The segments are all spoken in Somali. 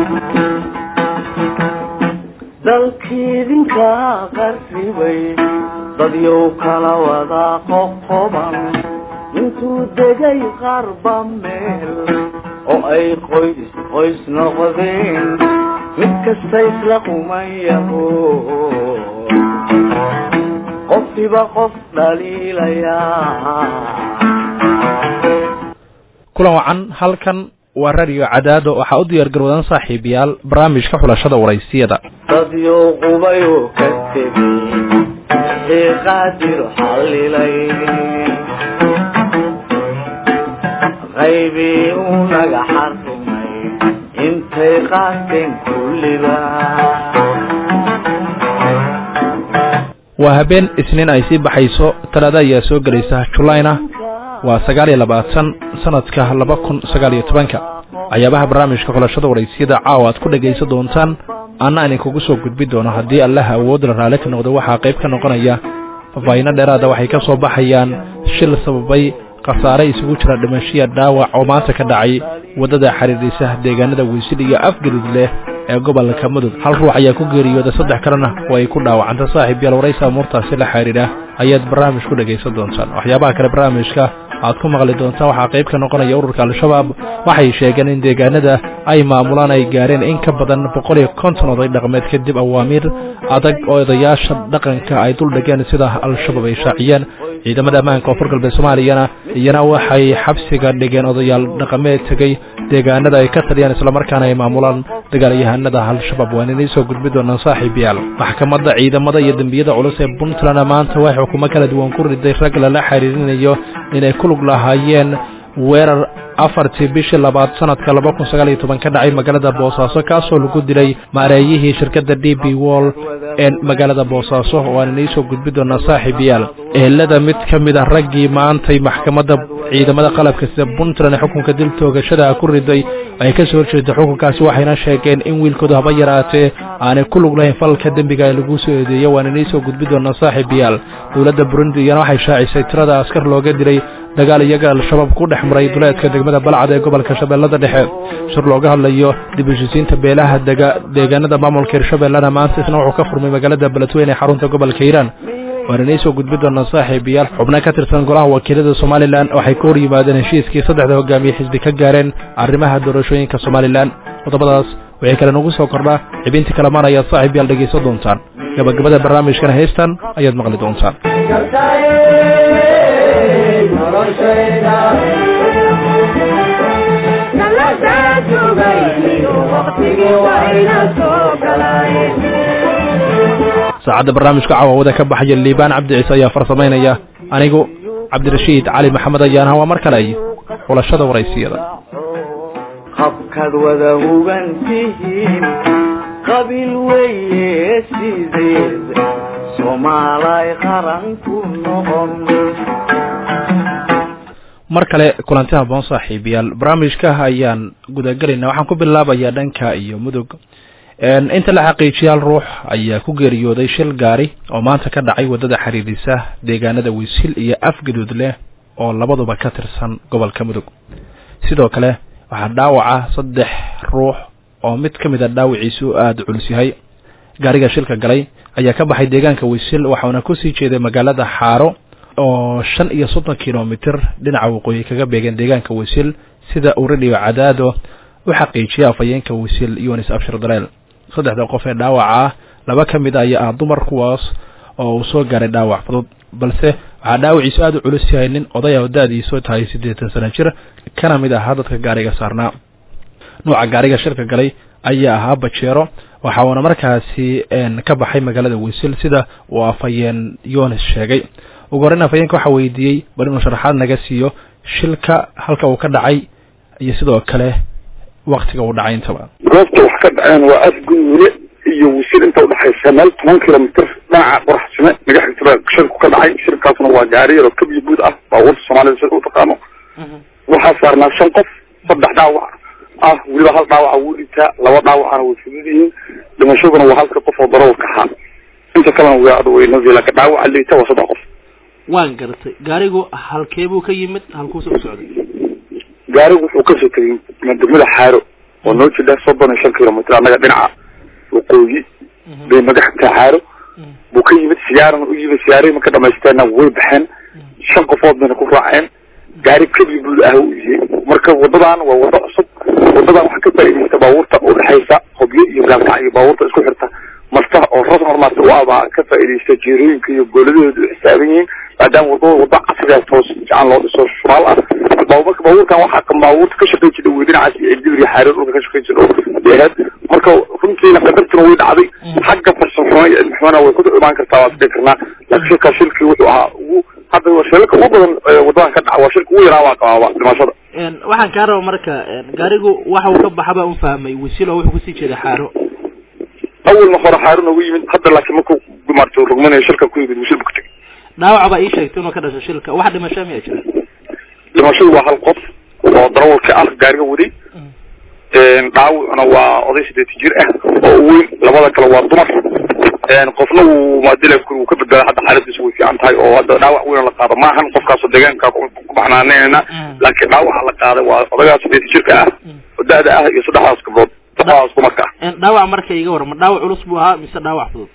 dalkiidinka qarribay dadyow kala wada qoqoban intuu degay qarba meel oo ay qoys qoys noqdeen mid kasta isla qumayaho qofkiiba qof dhaliilayaa kulan wacan halkan waa radio cadaado waxaa u diyaar garwadan saaxiibayaal barnaamijka xulashada waraysiyada dadyow qubayoo ka tegay wixii qaadir xallilay qaybii uu naga xarrimay intay qaateen kulliba waa habeen isniin ay sii baxayso talaada ayaa soo gelaysa julayna waa sagaal iyo labaatan sanadka laba kun sagaal iyo tobanka waxyaabaha barnaamijka xulashada waraysiyada caawa aad ku dhegaysan doontaan anna idinkugu soo gudbi doono haddii allaha awoodla raalli ka noqdo waxaa qayb ka noqonaya faahfaahiino dheeraada waxay ka soo baxayaan shil sababay khasaare isugu jira dhimashiya dhaawac oo maanta ka dhacay waddada xiriirisa deegaanada weysil iyo afgadud leh ee gobolka mudug hal ruux ayaa ku geeriyooda saddex kalena oo ay ku dhaawacanta saaxiib yaal waraysa amuurtaasi la xidhiidha ayaad barnaamij ku dhegaysan doontaan waxyaabaha kale barnaamijka aad ku maqli doontaan waxaa qayb ka noqonaya ururka al-shabaab waxay sheegeen in deegaanada ay maamulaan ay gaareen in ka badan boqol iyo konton oday dhaqmeed kadib awaamiir adag oo odayaasha dhaqanka ay dul dhigeen sida al-shabaab ay shaaciyeen ciidamada ammaanka koonfur galbeed soomaaliyana iyana waxay xabsiga dhigeen odayaal dhaqameed tegey deegaanada ay ka taliyaan islamarkaana ay maamulaan dagaalyahanada al-shabaab waan inay soo gudbi doonaan saaxiibayaal maxkamadda ciidamada iyo dembiyada culus ee puntland maanta waxay xukumo kala duwan ku riday rag lala xiriirinayo inay ku lug lahaayeen weerar afartii bishii labaad sanadka laba kun sagaal iyo toban ka dhacay magaalada boosaaso kaasoo lagu dilay maareeyihii shirkadda d b wall ee magaalada boosaaso waan inay soo gudbi doonaa saaxiibayaal ehelada mid ka mid a raggii maantay maxkamadda ciidamada qalabka sida puntland ee xukunka dil toogashada ku riday ay ka soo horjeeda xukunkaasi waxayna sheegeen in wiilkoodu haba yaraatee aanay ku lug lahayn falka dembiga ee lagu soo eedeeyo waan inay soo gudbi doonaa saaxiibayaal dowladda burundi iyana waxay shaacisay tirada askar looga dilay dagaal iyaga al-shabaab ku dhex maray duleedka degmada balcad ee gobolka shabeellada dhexe shir looga hadlayo dib heshisiinta beelaha dega deegaanada maamulka hirshabeellana maanta isna wuxuu ka furmay magaalada beledweyne ee xarunta gobolka hiiraan waan inay soo gudbi doonaa saaxiibayaal xubno ka tirsan golaha wakiilada somalilan waxay ka hor yimaadeen heshiiskii saddexda hogaamiye xisbi ka gaareen arrimaha doorashooyinka somalilan qodobadaas waxay kale nagu soo kordhaa xibintii kalamaan ayaad saaxiibayaal dhegaysan doontaan gabagabada barnaamijkana heystan ayaad maqli doontaan saacadda barnaamijka caawawada ka baxaya liibaan cabdi ciise ayaa farsamaynaya anigu cabdirashiid cali maxamed ayaana waa mar kale xulashada waraysiyada habkaad wada hugan tihiin qabiil weye sideed soomaalay qaran ku noqon mar kale kulanti haboon saaxiibayaal barnaamijka ayaan gudagelaynaa waxaan ku bilaabayaa dhanka iyo mudug inta la xaqiijiyay hal ruux ayaa ku geeriyooday shil gaari oo maanta ka dhacay waddada xiriirisa deegaanada wiisil iyo afgaduud leh oo labaduba ka tirsan gobolka mudug sidoo kale waxaa dhaawaca saddex ruux oo mid ka mid a dhaawiciisu aada culus yahay gaariga shilka galay ayaa ka baxay deegaanka wiisil waxauna kusii jeeday magaalada xaaro oo shan iyo soddon kilomitr dhinaca waqooyi kaga beegeen deegaanka wiisil sida uu radio cadaado u xaqiijiyay afhayeenka wiisil yunis abshir dareel saddexda qof ee dhaawaca ah laba ka mid a ayaa ah dumar kuwaas oo uu soo gaaray dhaawac fudud balse waxaa dhaawaciisu aada u culus yahay nin odaya oo da-diisu tahay siddeetan sano jir kana mid ahaa dadka gaariga saarnaa nuuca gaariga shirka galay ayaa ahaa bajeero waxa uuna markaasi ka baxay magaalada wiisil sida uu afhayeen yunis sheegay ugu horreyn afhayeenka waxaa weydiiyey bal inuu sharaxaad naga siiyo shilka halka uu ka dhacay iyo sidoo kale waktiga uu dhacay intaba goobta wax ka dhaceen waa afguule iyo wisil inta udhexaysa meel toban kilomitr dhinaca qoraxsime naga xigtaba shirku ka dhacay shirkaasna waa gaari yaroo kabyo guud ah baabuurta soomaalida sida u taqaano waxaa saarnaa shan qof saddex dhaawac ah weliba hal dhaawaca wuu dhintaa laba dhaawacana way fudud yihiin dhimashaduna waa halka qof oo darawalka ahaa inta kalena waa adweynadi laakiin dhaawaca liita waa saddex qof waan garatay gaarigu halkee buu ka yimid halkuuse u socday gaarigu wuxuu kasoo tegay degmada xaaro oo noo jidha soddon iyo shan kilomitr annaga dhinaca waqooyi bay naga taxaaro buu ka yimid siyaarana u yimid siyaarihii marka dhamaysteena way baxeen shan qofood bayna ku raaceen gaari keliya buu ah u yihiin marka wadadan waa wado cusub wadadan waxaa ka faa'iidaysta baabuurta udhexaysa hobyo iyo gaalkac iyo baabuurta isku xirta marta oo ras hormaarta u abaa ka faa'iidaysta jeerooyinka iyo gooladahooda u xisaaban yihiin maadaama wadada wada casriga toos fiican loo dhiso shuraal ah marka baabuurkan waxaa ka baabuurta ka shaqayn jira wey dhinacaas iyo cidibir iyo xaarir dhulka ka shaqayn jira deeheed marka runtiina qadartuna way dhacday xagga farsamxumo iyo cilmixumona way ku imaan kartaa waa isdhihi karnaa laakiin shilkaa shilkii wuxuu ahaa ugu hadda shilka ugu badan wadadan ka dhaca waa shilka ugu yaraa waa qabaaba dhimashada waxaan kaa raba marka gaarigu waxa uu ka baxa baa ufahmay wasiilo wuxuu kusii jeeda xaaro awalna hore xaaro noogu yimid hadda laakiin markuu maarta rugmanayo shilka ku yimid wasiil bu ku tegay dhaawac baa ii sheegtay inuu ka dhasho shilka wax dhimasho miyaa jira dhimashadu waa hal qof oo darawalka ah gaariga waday dhaawacuna waa oday sideeti jir ah oo weyn labada kale waa dumar qofna wuu maadila wuu ka badbaada hadda xaaladiisu way fiican tahay oo hadda dhaawac weyn la qaado maahan qofkaasoo deegaanka ku baxnaaneyna laakiin dhaawaca la qaaday waa odagaas sideeti jirka ah oo da-da ah iyo saddexdaas gabdhood saddexdaas dumarka ah dhaawac marka iga warama dhaawac culus buu ahaa mise dhaawac fudud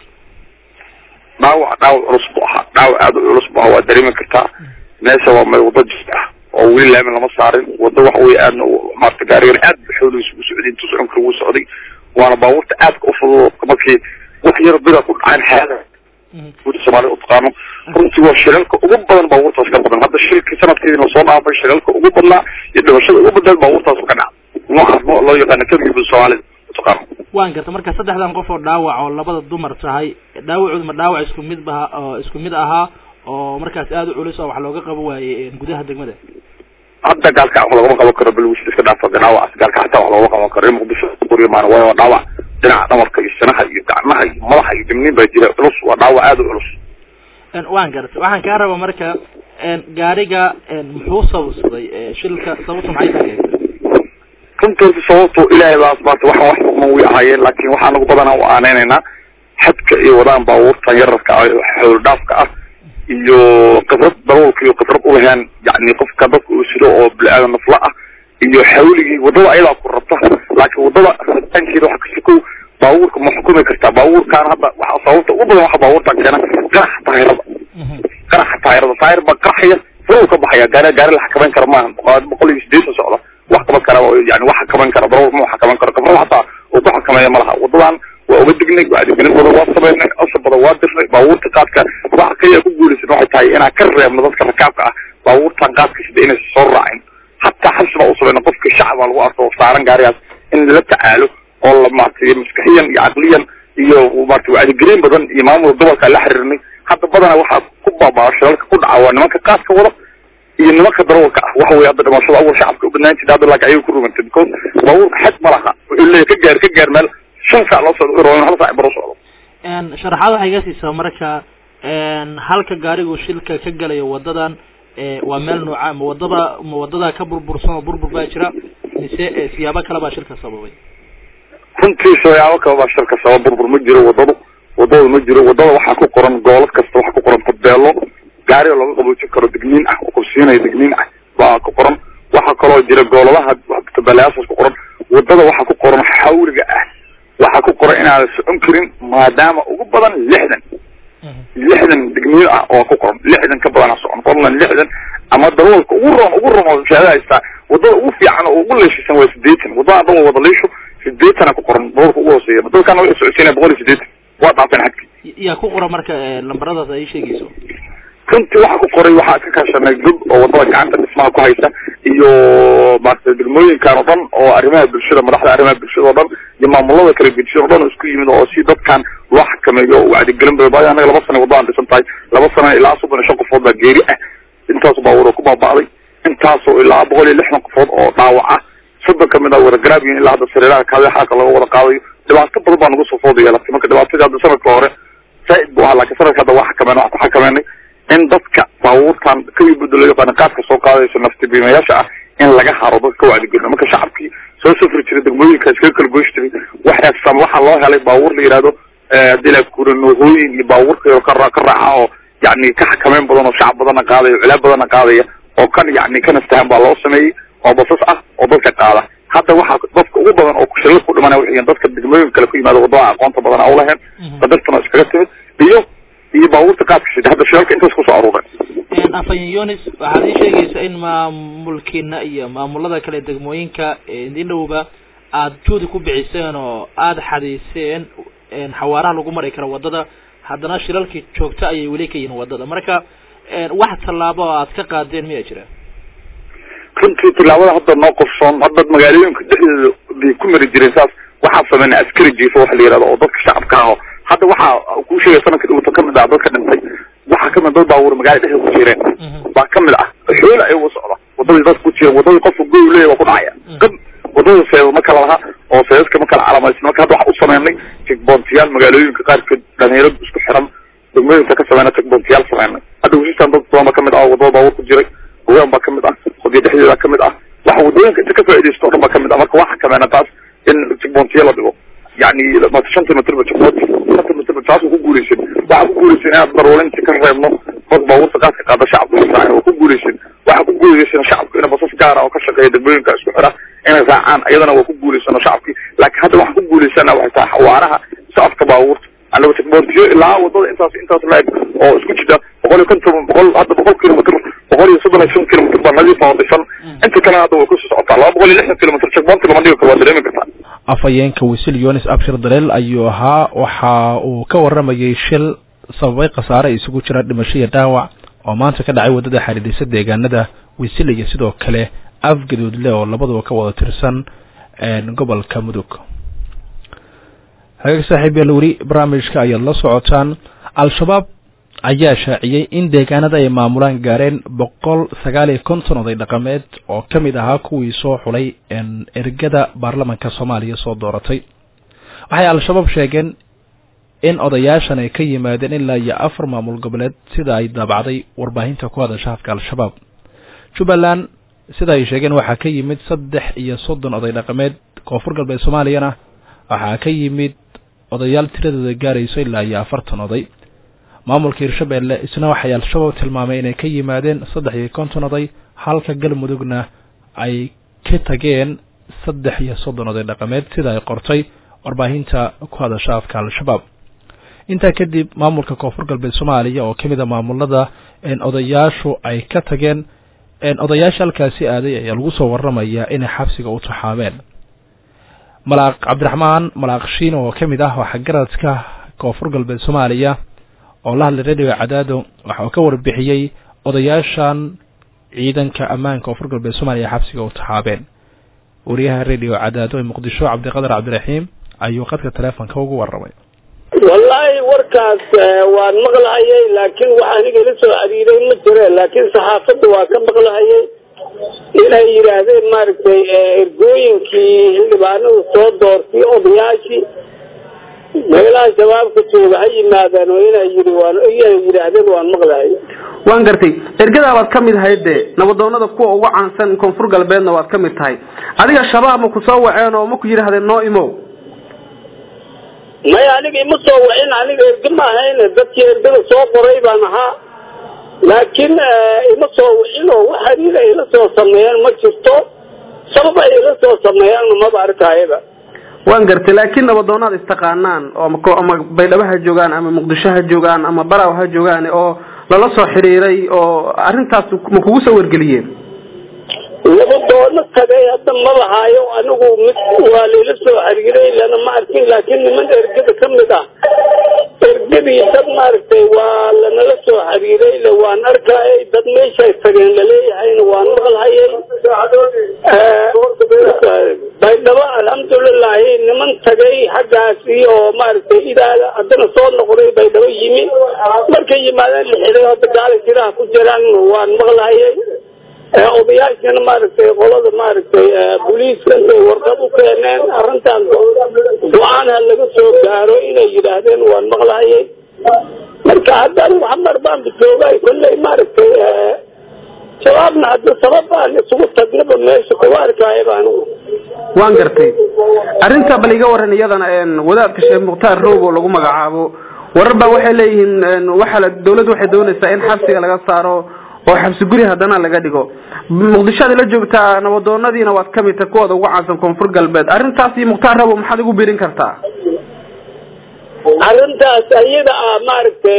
dhaawac dhaawac culus buu ahaa dhaawac aada u culus buu ahaa waa dareemi kartaa meesha waa meel wado jis ah oo weli laamin lama saarin wado waxa wey aadna maarata gaarigan aad xoolihiisa u socday intuu socon kara wuu socday waana baabuurta aadka ufudud markii wax yar bida ku dhacaan xaada guda soomaalida utaqaano runtii waa shilalka ugu badan baabuurtaas ka badan hadda shilkii sanadkeedina soo dhaafay shilalka ugu badnaa iyo dhimashada ugu badnaad baabuurtaas ka dhaca noocaas no loo yaqaana keligii guda soomaalida utaqaano waan garta marka saddexdan qof oo dhaawac oo labada dumar tahay dhaawacooda ma dhaawac isku mid ba oo isku mid ahaa oo markaas aada u culus oo wax looga qabo waaye gudaha degmada hadda gaalka wax loogama qaban karo balwis iska dhaafo dhaawacaas gaalka xataa wax loogama qaban karo in muqdisho qoriyo maana waayo waa dhaawac dhinaca dhamarka iyo sinaha iyo gacmaha iyo madaxa iyo dimniin baa jira culus waa dhaawac aada u culus waan gartay waxaan kaa raba marka gaariga muxuu sababsaday shilka sababtu maxay tahay runtii sababtu ilaahay baa asbaartay waxaan wax muqman way ahaayeen laakiin waxaa nagu badanaa u aaneynaynaa xadka iyo wadaan baabuurtan yararka ah xoolo dhaafka ah iyo khibrad darawalka iyo khibrad ulahayn yani qofka dadka uu sido oo bili-aadan nafla ah iyo xawligii wadada ayadaa ku rabta laakiin wadada rabitaankeeda waxa kasikow baabuurka ma xukumi kartaa baabuurkaan hadda waxa sababta ugu badan waxa baabuurtan keena qaraxa taayirada qaraxa taayirada taayir baa qaraxaya furuu ka baxaya gaari gaari la xakameyn kara maaha boqol iyo sideetan socda wax qaban kara yani wax xakameyn kara darawal ma xakameyn karo khibrad hataa uu ku xakameeya ma laha wadadan waa uga degnay wacdigelin badan waa sameynay asar badan waa dirnay baabuurta qaadka waxa kaliya ku guulaysan waxay tahay inaan ka reebno dadka rakaabka ah baabuurtan qaadka sida inaysan soo raacin hataa xabsi baa u sameynay qofka shacab baa lagu arko saaran gaarigaas in lala tacaalo oo la maartay maskaxiyan iyo caqliyan iyo maartay wacdigelin badan iyo maamulka gobolka la xiriirnay hadda badana waxaa ku baabaa shilalka ku dhaca waa nimanka qaadka wada iyo nimanka darawalka ah waxa wey hadda dhimashada awal shacabka u badnaan jirta hadda laakiin ayaga ku rumantay because baabuurka xad ma laha wuxuu leeyahy ka gaar ka gaar meel shan saac loo socdo ro hal saac baro socdo sharaxaad waxay iga siisaa marka halka gaarigu shilka ka galayo wadadan waa meel nooca ma wadada ma wadada ka burbursan oo burbur baa jira mise siyaabo kale baa shilka sababay runtii siyaabo kale baa shilka sabab burbur ma jiro wadadu wadada ma jiro wadada waxaa ku qoran goolad kasta waxaa ku qoran tabeelo gaariga looga qaboojin karo degniin ah oo kursiinaya degniin ah baa ku qoran waxaa kaloo jira gooladaha tabeelayaashaas ku qoran wadada waxaa ku qoran xawliga ah waxaa ku qoran inaadan socon karin maadaama ugu badan lixdan lixdan degniyo ah oo ku qoran lixdan ka badana socon fadlan lixdan ama darawalka ugu roon ugu roon oo shahaada haystaa wadada ugu fiican oo ugu leeshisan waa sideetan wadada dhan waa wada leesho sideetana ku qoran darawalka ugu hooseeya dadkana way socodsiinaya boqol iyo sideetan waa dhaafeen xadki yaa ku qoran marka lambaradaas ay sheegayso runtii waxaa ku qoray waxaa ka kaashanay gub oo wadada gacanta dhismaha ku haysa iyo maarata degmooyinkan oo dhan oo arrimaha bulshada madaxda arrimaha bulshada oo dhan iyo maamulada kala gedisan o dhan oo isku yimid oo si dadkan loo xakameeyo wacdigelin ba baa anaga laba sana wadadaan dhisan tahay laba sana ilaa soddon iyo shan qofood baa geeri ah intaas baabuur oo ku baaba'day intaasoo ilaa boqol iyo lixdan qofood oo dhaawac ah soddon kamid a wada garaabiyin ilaa hadda sariiraha kaada xaalka laga wada qaadayo dhibaato badan baa nagu soo fooda yeelatay marka dhibaatadii hadda sanadka hore zaaid bu ahaa lakin sanadka hadda waa xakameen waxaa ku xakameenay in dadka baabuurtan kawii budda loo yaqaano qaadka soo qaadayso naftibiimayaasha ah in laga haro dadka ka wacdigelino marka shacabkii soo safri jiray degmooyinka iskaga kala goysh jiray waxaasam waxaa loo helay baabuur la yihahdo hadii la kura noohooyin iyo baabuurka ka ka raaca oo yani ka xakameyn badan oo shacab badanna qaadaya culaab badanna qaadaya oo kan yani ka nastahan baa loo sameeyey oo basas ah oo dadka qaada hadda waxaa dadka ugu badan oo shilal ku dhimanaya waxay yihiin dadka degmooyin kale ku yimaada wadada aqoonta badan aan ulaheen qadartuna iskaga timid iyo iyo baabuurta qaadka sida hadda shilalka intaas kusoo aruuray afayan yonis waxaad ii sheegaysaa in maamulkiina iyo maamulada kale degmooyinka idin dhowba aada juudi ku biciseen oo aada xadiiseen xawaaraha lagu mari karo wadada haddana shilalkii joogto ayay weli ka yihiin wadada marka wax tallaabo oo aad ka qaadeen miyaa jira runtii tilaabada hadda noo qorsoon hadda magaalooyinka dhexdeeda bay ku mari jireen saas waxaa sameynay askari jiifo waxa la yihahdo oo dadka shacabka aho hadda waxaa kuu sheegay sanadka dhawata kamid ah dadka dhintay waxaa kamid dad baabuur magaala dhexdeeda ku jireen baa kamid ah xoole ayagu socda wadadii dadka ku jireen wadadii qofka goy leeya waa ku dhacaya qad wadada seeda ma kala laha oo seedadka ma kala calamaysan marka hadda waxaa u sameynay jigboontiyaal magaalooyinka qaarkood dhalinyarada isku xiran degmooyinka ka sameyna jigboontiyaal sameynay hadda wasiistan dad badan ba kamid ah wadada baabuur ku jiray haween baa kamid ah hodiya dhexdeeda kamid ah waxa wadooyinka inta ka faaidaysto o dhan ba kamid ah marka waxa kameena taas in jigboontiya la dhigo yani shanta mitrba jigboonti shanta mitrba taas ku guuleysin waxaa ku guuleysin inaad daruulinti ka reebno dad baabuurta qaadka qaada shacabka israacin waa ku guuleysin waxaa ku guuleysin shacabku ina basas gaara oo ka shaqeeya degmooyinka isku xira inay raacaan iyadana waa ku guuleysano shacabkii laakiin hadda waxaan ku guuleysana waxay tahay xawaaraha socodka baabuurta anaga jigboontiyo ilaa wadada intaas intaas laeg oo isku jida boqol iyo konton boqol hadda boqol kilomitr boqol iyo soddon iyo shan kilomitr baa nadiifa oo dhisan inta kalena hadda way kusii socotaa laba boqol iyo lixdan kilomitr jigboonti lama dhigi karo waa dareemi kartaa afhayeenka wisil yonis abshir daleel ayuu ahaa waxa uu ka waramayay shil sababay khasaare isugu jira dhimasho iyo dhaawac oo maanta ka dhacay waddada xidhiidhisa deegaanada wisil iyo sidoo kale afgaduudle oo labaduba ka wada tirsan gobolka mudug hagaag saaxiib yaal weli barnaamijka ayaad la socotaan al-shabaab ayaa shaaciyey in deegaanada ay maamulaan gaareen boqol sagaal iyo konton oday dhaqameed oo ka mid ahaa kuwii soo xulay ergada baarlamanka soomaaliya soo dooratay waxay al-shabaab sheegeen in odayaashan ay ka yimaadeen ilaa iyo afar maamul goboleed sida ay daabacday warbaahinta ku hadasha hafka al-shabaab jubbaland sida ay sheegeen waxaa ka yimid saddex iyo soddon oday dhaqameed koonfur galbeed soomaaliyana waxaa ka yimid odayaal tiradooda gaarayso ilaa iyo afartan oday maamulka hirshabeelle isna waxay al-shabaab tilmaamay inay ka yimaadeen saddex iyo konton oday halka galmudugna ay ka tageen saddex iyo soddon oday dhaqameed sida ay qortay warbaahinta ku hadasha afka al-shabaab intaa kadib maamulka koonfur galbeed soomaaliya oo kamid a maamulada odayaashu ay ka tageen odayaasha halkaasi aaday ayaa lagu soo waramayaa inay xabsiga u taxaabeen malaaq cabdiraxmaan malaaq shiin oo kamid ah waxgaradka koonfur galbeed soomaaliya oo la hadlay radio cadaado waxa uu ka warbixiyey odayaashan ciidanka ammaanka koonfur galbeed soomaaliya xabsiga u taxaabeen wariyaha radio cadaado ee muqdisho cabdiqadar cabdiraxiim ayuu qadka teleefonka ugu waramay wallaahi warkaas waan maqlahayay laakiin wax aniga ila soo xiriiray ma jire laakiin saxaafadda waa ka maqlahayay inay yidhaahdeen maaragtay ergooyinkii xildhibaanadu soo doortay odayaashii meelaha shabaabka jooga ha yimaadaan oo inay yii waan inay yidhaahdeen waan maqlahay waan gartay ergadaa waad ka mid ahayd de nabadoonada kuwa ugu caansan koonfur galbeedna waad ka mid tahay adiga shabaab ma ku soo waceen oo ma ku yidhaahdeen noo imow maya aniga ima soo wacin aniga erge ma ahayn dadkii ergada soo qoray baan ahaa laakiin ima soo wicin oo wax xiriir ay la soo sameeyaan ma jirto sabab ay la soo sameeyaan maba arkayaba waan gartay laakiin nabadoonaad istaqaanaan oo ama baydhabo ha joogaan ama muqdisho ha joogaan ama baraw ha joogaan oo lala soo xiriiray oo arrintaas ma kugu soo wargeliyeen nabadoono tagay hadda ma lahaayo anigu mid waa layla soo xiriiray lana ma arkin laakiin niman ergada ka mid ah ergadii dad maaragtay waa lanala soo xiriiray le waan arkayay dad meeshay tageen laleeyahayna waan maqlhayay baydhabo alxamdulilahi niman tagay xaggaasi oo maaragtay idaada haddana soo noqday baydhabo yimi markay yimaadeen la xiray hadda gaala jiraha ku jiraan waan maqlhayay odayaashana maaragtay qolada maaragtay booliiska intay warqad u keeneen arrintaas go-aan ha laga soo gaaro inay yidhaahdeen waan maqlahayay marka hadda anigu xamar baan joogay kolley maaragtay shabaabna hadda sabab aan isugu tagnaba meesha kuga arkayaba anigu waan gartay arrinta bal iga waran iyadana wadaadka sheekh mukhtaar roob oo lagu magacaabo warar baa waxay leeyihiin waxa dawladdu waxay doonaysaa in xabsiga laga saaro oo xabsi guri haddana laga dhigo muqdisho aad ila joogtaa nabadoonadiina waad ka mid tahay kuwooda ugu caansan koonfur galbeed arrintaasi mukhtaar rabo maxaad igu biirin kartaa arrintaas ayada ah maaragtay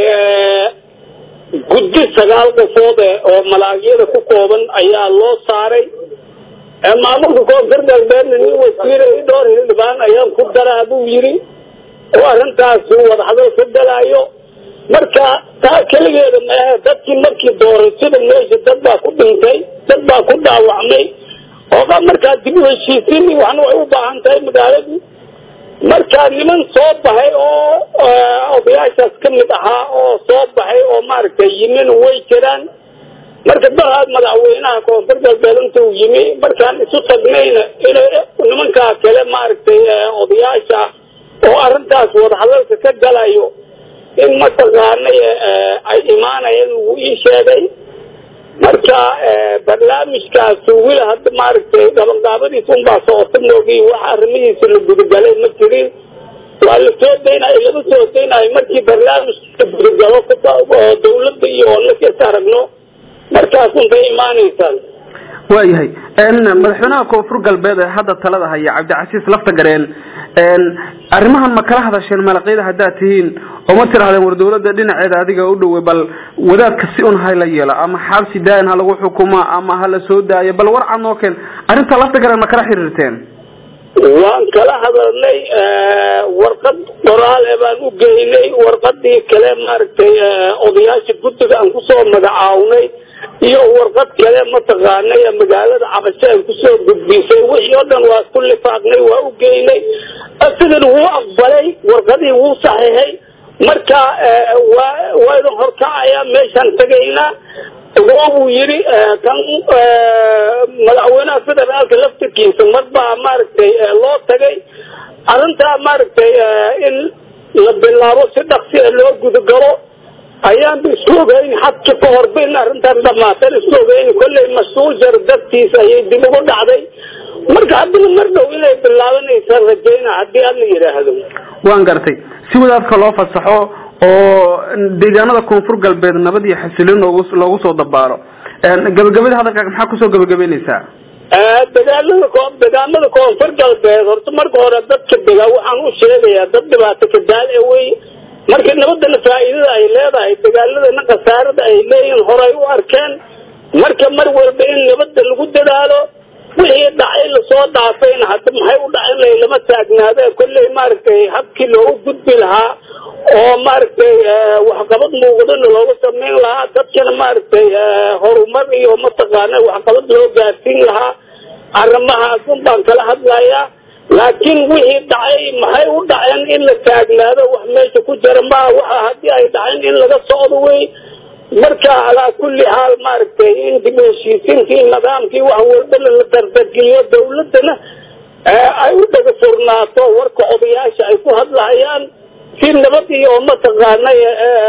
guddi sagaal qofood eh oo malaagyada ku kooban ayaa loo saaray maamulka koonfur galbeedna nin wasiire dhowr hildhibaan ayaan ku daraa buu yidhi oo arrintaas wadahadal ka galaayo marka taa keligeeda maahe dadkii markii doorashada meesha dad baa ku dhintay dad baa ku dhaawacmay ooba markaa dib u heshiisiin waxna way u baahan tahay magaaladii marka niman soo baxay oo odayaashaas ka mid ahaa oo soo baxay oo maaragtay yimin way jiraan marka daraad madaxweynaha koonfur galbeed inta uu yimi markaan isu tagnayna inay nimankaa kale maaragtay odayaasha oo arrintaas wadahadalka ka galayo in mataqaanay ay imaanayeen wuu ii sheegay marka barnaamijkaas weli hadda maaragtay gabangaabadiisa unbaa socota moogiy wax arrimihiisa la gudagalay ma jirin waa la soo daynayo laga soo daynayo markii barnaamijka gudagalo oo dawladda iyo lakas aragno markaas untay imaanaysaa waayahay madaxweynaha koonfur galbeed ee hadda talada haya cabdicasiis lafta gareen arrimahan ma kala hadasheen malaqyada haddaad tihiin oo ma tirahdeen war dawladda dhinaceeda adiga u dhowey bal wadaadka si un hala yeelo ama xabsi daayin ha lagu xukumo ama hala soo daayo bal war cad noo keen arrinta lafta gareen ma kala xiriirteen waan kala hadalnay warqad qoraale baan u geynay warqadii kale maaragtay odayaasha guddiga aan kusoo magacawnay iyo warqad kale mataqaanay magaalada cabasho aan kusoo gudbisay wixii oo dhan waa isku lifaaqnay waa u geynay asigan wuu aqbalay warqadii wuu saxiixay marka waa waa idin horkacaya meeshaan tegaynaa waa buu yidhi kan madaxweynaha federaalka laftirkiisa mar baa maaragtay loo tagay arrintaa maaragtay in la bilaabo si dhaksi a loo gudagalo ayaanba isku ogeyn xadka ka horba in arrintan dhamaatan isku ogeyn kollay masuujar dartiisa ayay dib ugu dhacday marka haddana mar dhow inay bilaabanaysa rajayna haddii aad la yidhaahdo waan gartay si wadaadka loo fasaxo oo deegaanada koonfur galbeed nabad iyo xasilin loogu loogu soo dabaalo gabagabada hadalkaaga maxaa kusoo gabagabeynaysaa dagaalada ko degaamada koonfur galbeed horta marka hore dadka degaa waxaan u sheegayaa dad dhibaato kadaal e wey marka nabadana faa'iidada ay leedahay dagaaladana khasaarada ay leeyihiin horay u arkeen marka mar walba in nabadda lagu dadaalo wixii dhacay lasoo dhaafayna hadda maxay u dhacin lahay lama taagnaade kolley maaragtay habkii loogu gudbi lahaa oo maaragtay waxqabad muuqdana loogu samayn lahaa dadkana maaragtay horumar iyo mataqaana waxqabad loo gaarsiin lahaa arrimahaas un baan kala hadlayaa laakiin wixii dhacay maxay u dhaceen in la taagnaado wax meesha ku jira maa waxa haddii ay dhaceen in laga socdo wey marka alaa kulli xaal maaragtay in dib heshiisiintii nidaamkii wax walbana la dardargeliyo dawladana ay u dhaga furnaato warka odayaasha ay ku hadlahayaan si nabad iyo mataqaanay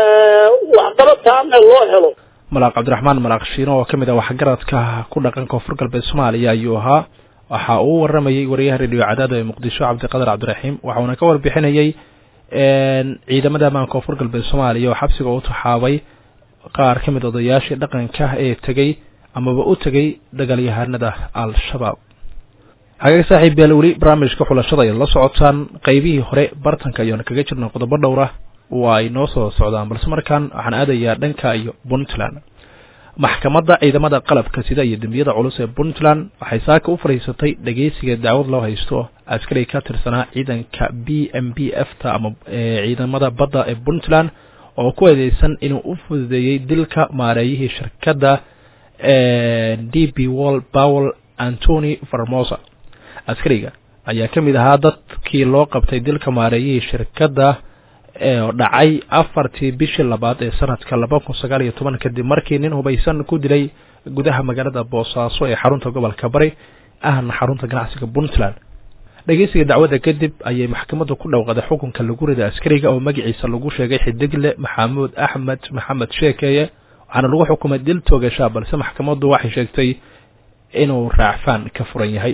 waxqabad taame loo helo malaaq cabdiraxmaan malaaq shiino oo kamid ah waxgaradka ku dhaqan koonfur galbeed soomaaliya ayuu ahaa waxa uu waramayey wariyaha radio cadaada ee muqdisho cabdiqadar cabdiraxiim waxauna ka warbixinayey ciidamada ammaan koonfur galbeed soomaaliya oo xabsiga u taxaabay qaar ka mid odayaashii dhaqanka ee tegey amaba u tegey dagaalyahanada al-shabaab hagaag saaxiib beel weli barnaamijka xulashada ay la socotaan qeybihii hore bartanka ayaanu kaga jirna qodobo dhowra waa ay noo soo socdaan balse markaan waxaan aadayaa dhanka iyo puntland maxkamadda ciidamada qalabka sida iyo dembiyada culus ee puntland waxay saaka u fadhiisatay dhegeysiga dacwad loo haysto askari ka tirsanaa ciidanka b m b f ta ama ciidamada badda ee puntland oo ku eedeysan inuu u fududeeyey dilka maareeyihii shirkadda d b wall powell antony farmosa askariga ayaa ka mid ahaa dadkii loo qabtay dilka maareeyihii shirkadda ee dhacay afartii bishii labaad ee sanadka laba kun sagaal iyo toban kadib markii nin hubaysan ku dilay gudaha magaalada boosaaso ee xarunta gobolka bari ahna xarunta ganacsiga puntland dhegeysiga dacwadda kadib ayay maxkamaddu ku dhowqaday xukunka lagu rida askariga oo magaciisa lagu sheegay xidigle maxamuud axmed maxamed sheekeeye waxaana lagu xukumay dil toogashaa balse maxkamaddu waxay sheegtay inuu raacfaan ka furan yahay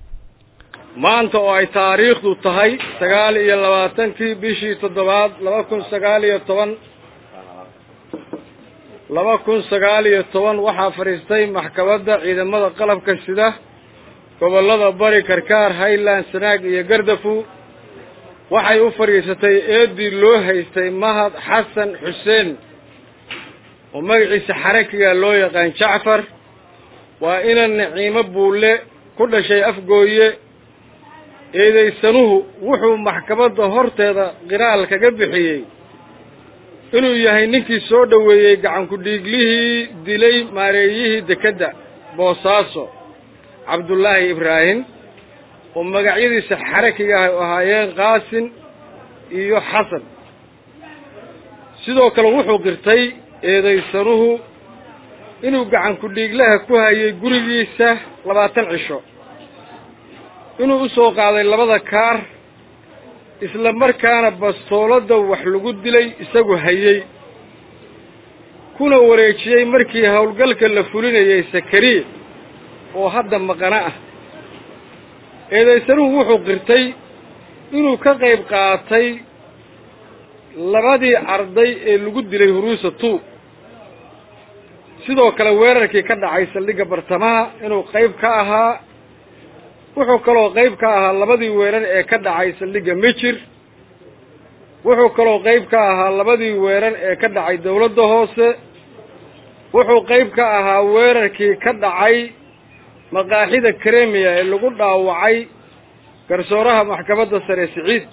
maanta oo ay taariikhdu tahay sagaal iyo labaatankii bishii toddobaad laba kun sagaal iyo toban laba kun sagaal iyo toban waxaa fadhiistay maxkamadda ciidamada qalabka sida gobollada bari karkaar highland sanaag iyo gardafu waxay u fadhiisatay eedii loo haystay mahad xasan xuseen oo magaciisa xarakiga loo yaqaan jacfar waa ina naciimo buulle ku dhashay afgooye eedaysanuhu wuxuu maxkamadda horteeda qiraal kaga bixiyey inuu yahay ninkii soo dhoweeyey gacankudhiiglihii dilay maareeyihii dekedda boosaaso cabdullaahi ibraahim oo magacyadiisa xarakiga ah ahaayeen qaasin iyo xasan sidoo kale wuxuu qirtay eedaysanuhu inuu gacankudhiiglaha ku hayay gurigiisa labaatan cisho inuu u soo qaaday labada kaar isla markaana bastooladda wax lagu dilay isagu hayey kuna wareejiyey markii howlgalka la fulinayay sakariya oo hadda maqano ah eedaysanuhu wuxuu qirtay inuu ka qayb qaatay labadii arday ee lagu dilay huruusa two sidoo kale weerarkii ka dhacay saldhigga bartamaha inuu qayb ka ahaa wuxuu kaloo qayb ka ahaa labadii weerar ee ka dhacay saldhigga mijir wuxuu kaloo qayb ka ahaa labadii weerar ee ka dhacay dawladda hoose wuxuu qayb ka ahaa weerarkii ka dhacay maqaaxida kremiya ee lagu dhaawacay garsooraha maxkamadda sare siciid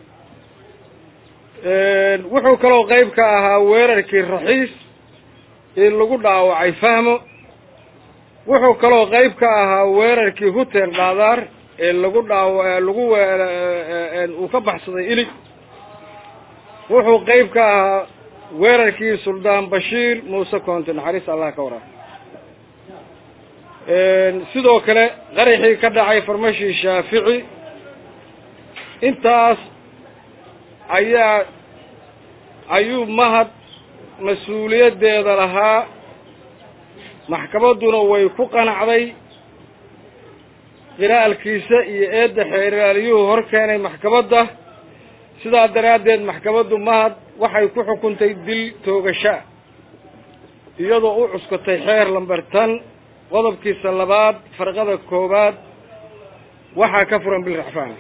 wuxuu kaloo qayb ka ahaa weerarkii raxiis ee lagu dhaawacay fahmo wuxuu kaloo qayb ka ahaa weerarkii hutel dhaadaar ee lagu dhaawa lagu uu ka baxsaday ilig wuxuu qayb ka ahaa weerarkii suldaan bashiir muuse koonte naxariis allah ka waraa sidoo kale qaraxii ka dhacay farmashii shaafici intaas ayaa ayuu mahad mas-uuliyaddeeda lahaa maxkamadduna way ku qanacday qiraalkiisa iyo eedda xeeraaliyuhu hor keenay maxkamadda sidaa daraaddeed maxkamaddu mahad waxay ku xukuntay dil toogashaa iyadoo u cuskatay xeer lamber tan qodobkiisa labaad farqada koowaad waxaa ka furan bil raxfaan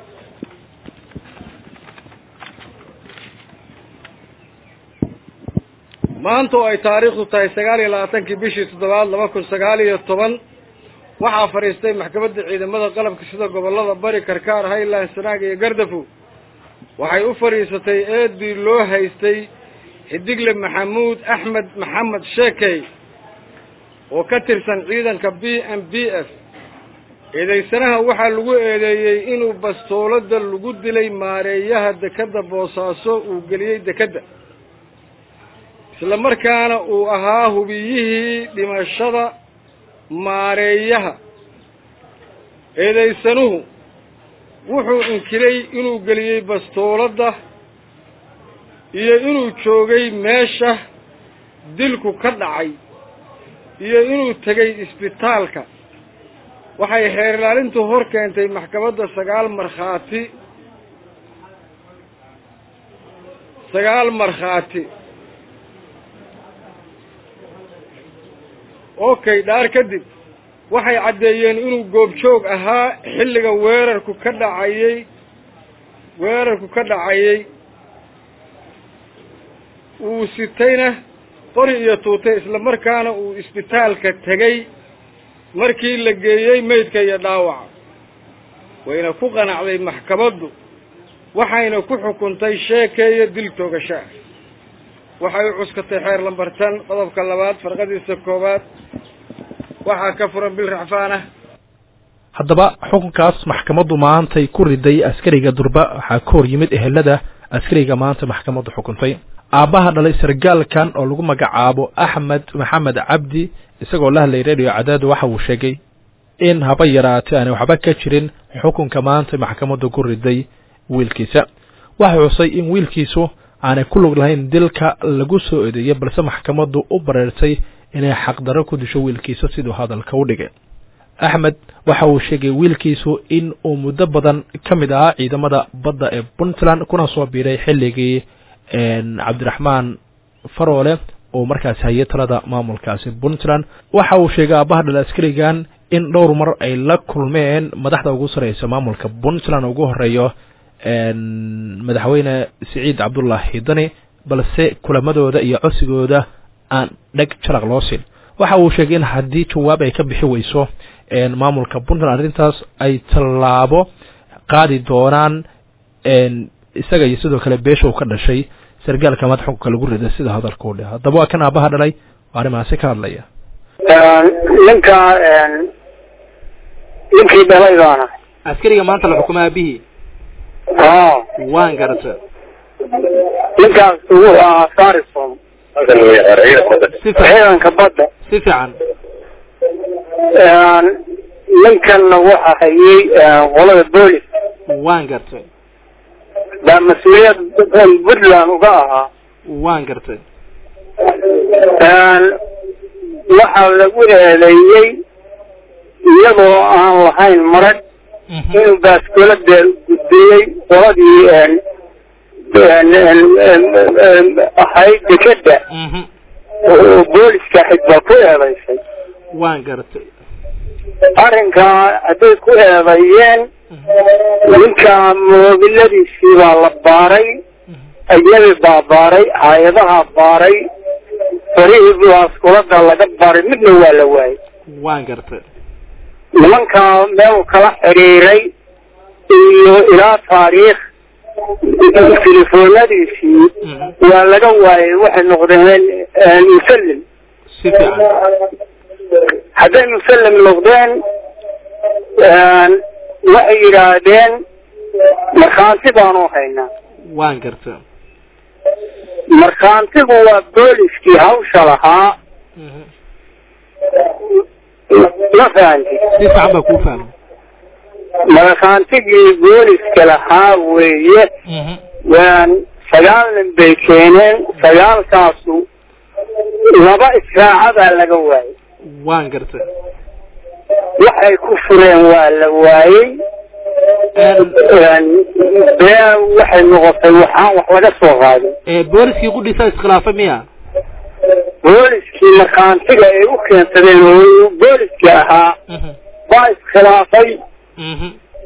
maanta oo ay taariikhdu tahay sagaal iyo labaatankii bishii toddobaad laba kun sagaal iyo toban waxaa fadhiistay maxkamadda ciidamada qalabka sida gobollada bari karkaar highland sanaag iyo gardafu waxay u fadhiisatay eedii loo haystay xidigle maxamuud axmed maxamed sheekey oo ka tirsan ciidanka b m b f eedaysanaha waxaa lagu eedeeyey inuu bastooladda lagu dilay maareeyaha dekedda boosaaso uu geliyey dekedda isla markaana uu ahaa hubiyihii dhimashada maareeyaha eedaysanuhu wuxuu inkiray inuu geliyey bastooladda iyo inuu joogay meesha dilku ka dhacay iyo inuu tegay isbitaalka waxay xeer ilaalintu hor keentay maxkamadda sagaal markhaati sagaal markhaati okay dhaar kadib waxay caddeeyeen inuu goobjoog ahaa xilliga weerarku ka dhacayey weerarku ka dhacayey uu sitayna qori iyo tuutay isla markaana uu isbitaalka tegey markii la geeyey meydka iyo dhaawaca wayna ku qanacday maxkamaddu waxayna ku xukuntay sheekeeya dil toogashaa waxay u cuskatay xeer lambartan qodobka labaad farqadiisa koowaad waxaa ka furan bil racfaan ah haddaba xukunkaas maxkamaddu maantay ku riday askariga durba waxaa ka hor yimid ehelada askariga maanta maxkamaddu xukuntay aabbaha dhalay sargaalkan oo lagu magacaabo axmed maxamed cabdi isagoo la hadlay radio cadaadu waxa uu sheegay in haba yaraatay aanay waxba ka jirin xukunka maanta maxkamaddu ku riday wiilkiisa waxa xusay in wiilkiisu aanay ku lug lahayn dilka lagu soo eedeeyey balse maxkamaddu u bareertay inay xaqdarro ku disho wiilkiisa siduu hadalka u dhigay axmed waxa uu sheegay wiilkiisu in uu muddo badan ka mid ahaa ciidamada badda ee puntland kuna soo biiray xilligii cabdiraxmaan faroole uu markaasi hayay talada maamulkaasi puntland waxa uu sheegay aabaha dhal askarigan in dhowr mar ay la kulmeen madaxda ugu sareysa maamulka puntland ugu horeeyo madaxweyne siciid cabdullaahi dani balse kulamadooda iyo codsigooda aan dheg jaraq loo siin waxa uu sheegay in haddii jawaab ay ka bixi weyso maamulka puntland arrintaas ay tallaabo qaadi doonaan isaga iyo sidoo kale beesha uu ka dhashay sargaalka madax xukunka lagu rida sida hadalka u dheh haddaba waa kan aabaha dhalay oo arrimahaasi ka hadlaya ninka ninkii dhalay baana askariga maanta la xukumo aabihii a waan garata ninkaas wuxuu ahaa sarison si fiican ciidanka badda si fiican ninkanna waxa hayay qolada boolis waan gartay baa mas-uuliyad puntland uga ahaa waan gartay waxaa lagu eedeeyey iyadoo aan lahayn marag inuu baaskoolada gudbiyey qoladii ahayd dekeda mhm oo booliska ahayd baa ku eedaysay waan gartay arrinkaa hadday ku eedeeyeen ninka moobiladiisii baa la baaray ayadii baa baaray hay-adaha baaray farihii baaskulada laga baaray midna waa la waayay waan gartay nimankaa meel kala xiriiray iyo ilaa taariikh telefoonadiisii waa laga waayay waxay noqdeen musallim si fiican hadday musallim noqdeen waxay yidhaahdeen markhaanti baanu haynaa waan gartay markhaantigu waa booliskii hawsha lahaa mhm ma fahanti si fiican baa kuu fahmay markhaantigii booliska lahaa weeye mhm waan sagaal nin bay keeneen sagaalkaasu laba israacadaa laga waayay waan gartay waxay ku fureen waa la waayey bee waxay noqotay waxaan wax laga soo qaadin ee booliskii qudhiisa iskhilaafay miya booliskii markhaantiga ay u keensadeen oo booliska ahaa mhm baa iskhilaafay mhm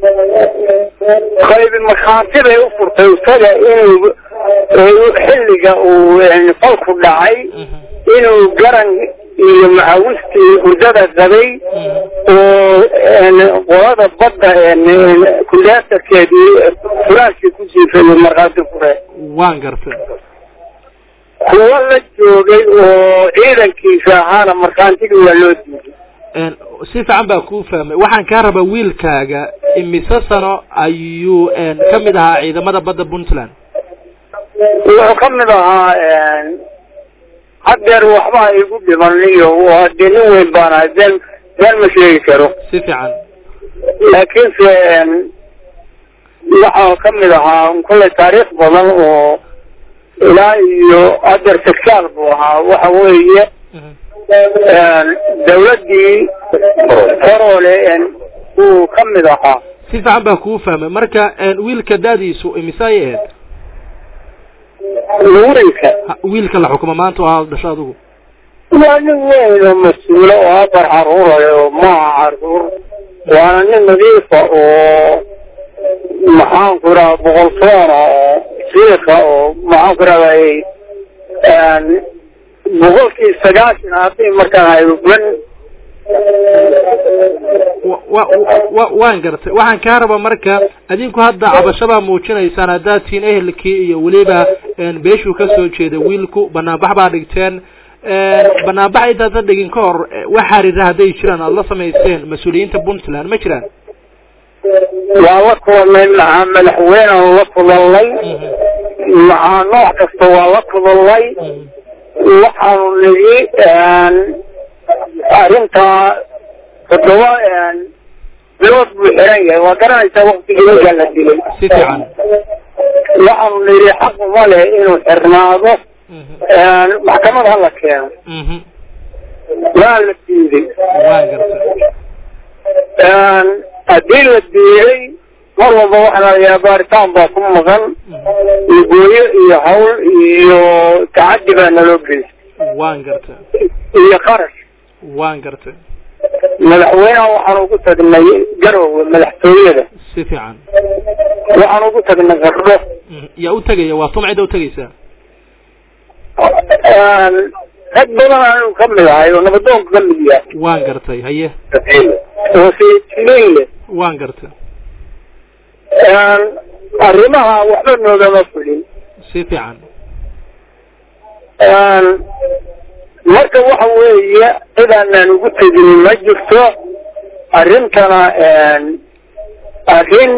qaybi markhaanti bay u furtay isaga inuu xilliga uu falku dhacay mhm inuu garan iyo macawistii hurdada qabay oo qolada badda kundaatarkeedii furaashkii ku jiifay markhaati fureen waan gartay kuwo la joogay oo ciidankiisa ahaana markhaantigii waa loo diiday Een, si fiican baa kuu fahmay waxaan kaa rabaa wiilkaaga imise sano ayuu een, ka mid ahaa ciidamada badda puntland wuxuu ka mid ahaa haddeer waxba igu dhiman iyo waa dee nin weyn baan ahay been been ma sheegi karo si fiican laakiinse waxaa ka mid ahaa kollay taariikh badan oo ilaa iyo haddeer sagsaal buu ahaa waxa weeye Mhm. dawladdii korole uu ka mid ahaa si fiican baa kuu fahmay marka een, wiilka daadiisu imise ayay ahayd wiilka Ha- wiilka la xukumo maanta oo aad dhasho adigu waa nin weyn oo mas-uulo oo afar caruura oo maaha caruur waana nin nadiifa oo maxaanku idhaha boqolsoona oo siika oo maxaanku idhahday boqolkii sagaashan haddii markaan hayban wa- wa- wa- waan gartay waxaan kaa rabaa marka adinku hadda cabashabaa muujinaysaan haddaad tihiin ehelkii iyo weliba een, beeshuu ka soo jeeda wiilku banaanbax baa dhigteen een, banaanbax intaadan dhigin ka hor eh, wax xariira hadday jiraan aada la samayseen mas-uuliyiinta puntland ma jiraan waa la kulannay maxaa madaxweynean la kulannay maxaa nooc kasta waa la kulannay waxaanu nidhi arrintaa toddoba bilood buu xiran yahay waa garanaysaa waktigii ninkaa la dilay si fiican waxaanu nidhi xaq uma leh inuu xirnaado maxkamad ha la keeno mhm waa la diiday waan gartay haddii la diiday mar walba waxaa lalayaa baaritaan baa ku maqan iyo gooyo iyo hawl iyo tacaddi baa naloo geystay waan gartay iyo qarash waan gartay madaxweynaha waxaan ugu tagnay garowe madaxtooyada si fiican waxaan ugu tagnay qardho Mhm. yaa u tegaya waa tum cidda u tegaysaa rag badan anu ka mid ahay oo nabadoonka ka mid yahay waan gartay haye oo sayidsimeyn leh waan gartay arrimaha waxba noogama fulin si fiican marka waxa weeye cidaanaan ugu tegin ma jirto arrintana arrin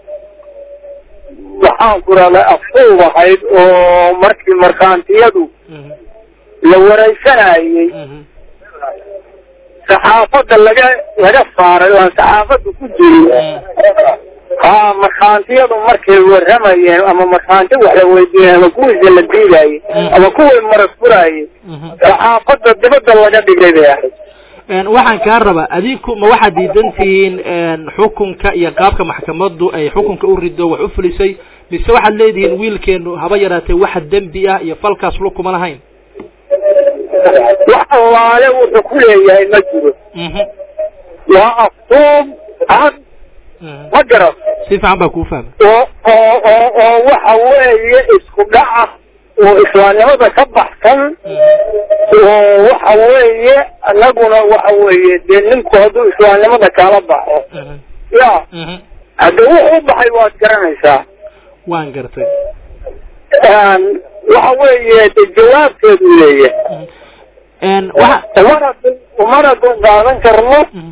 waxaan ku rahday afsuub ahayd oo markii markhaantiyadu Mhm. la wareysanayey Mhm. saxaafadda laga laga saaray oo aan saxaafadda ku jirin haa markhaantiyadu markay warramayeen ama markhaanti wax la weydiinay ama kuwiisa la diidayey ama kuwii maras furayey Mhm. saxaafadda dibadda laga dhigay bay ahayd Een, waxaan kaa rabaa adinku ma waxaad diidan tihiin een, xukunka iyo qaabka maxkamaddu ay xukunka u rido wax u fulisay mise waxaad leedihiin wiilkeenu haba yaraatee waxa dembi ah iyo falkaas lu kuma lahayn wax allaale wuxuu ku leeyahay ma jiro Mhm. waa aftuub cad Mhm. ma garan si fiican baa kuu fahmay oo oo oo oo waxa weeye isku dhaca oo islaamnimada ka baxsan oo waxa weeye anaguna waxa weeye dee ninku hadduu islaamnimada kala baxo Mhm. ya Mhm. hadda wuxuu u baxay waad garanaysaa waan gartay waxa weeye de jawaabteedu leeyahay Mhm. Een, waxa umana dul umana dul qaadan karno Mhm.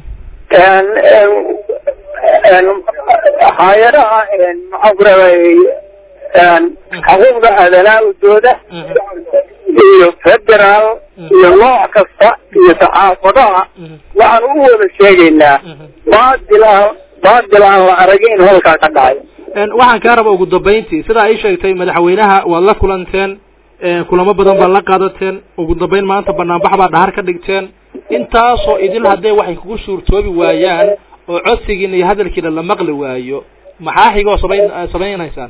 hay-adaha maxaan ku raday xuquuqda aadanaadooda Mhm. iyo federaal iyo nooc kasta iyo saxaafadaha Mhm. waxaan u wada sheegaynaa Mhm. baadil aan baadil aan la aragay in halkaa ka dhacay Een, waxaan kaa rabaa ugu dambayntii sidaa ay sheegtay madaxweynaha waad la kulanteen een, kulamo badan baad la qaadateen ugu dambayn maanta banaanbax baa dhahar ka dhigteen intaasoo idil hadday waxay kugu suurtoobi waayaan oo codsigiina iyo hadalkiina la maqli waayo maxaa xigoo samayn samaynaysaan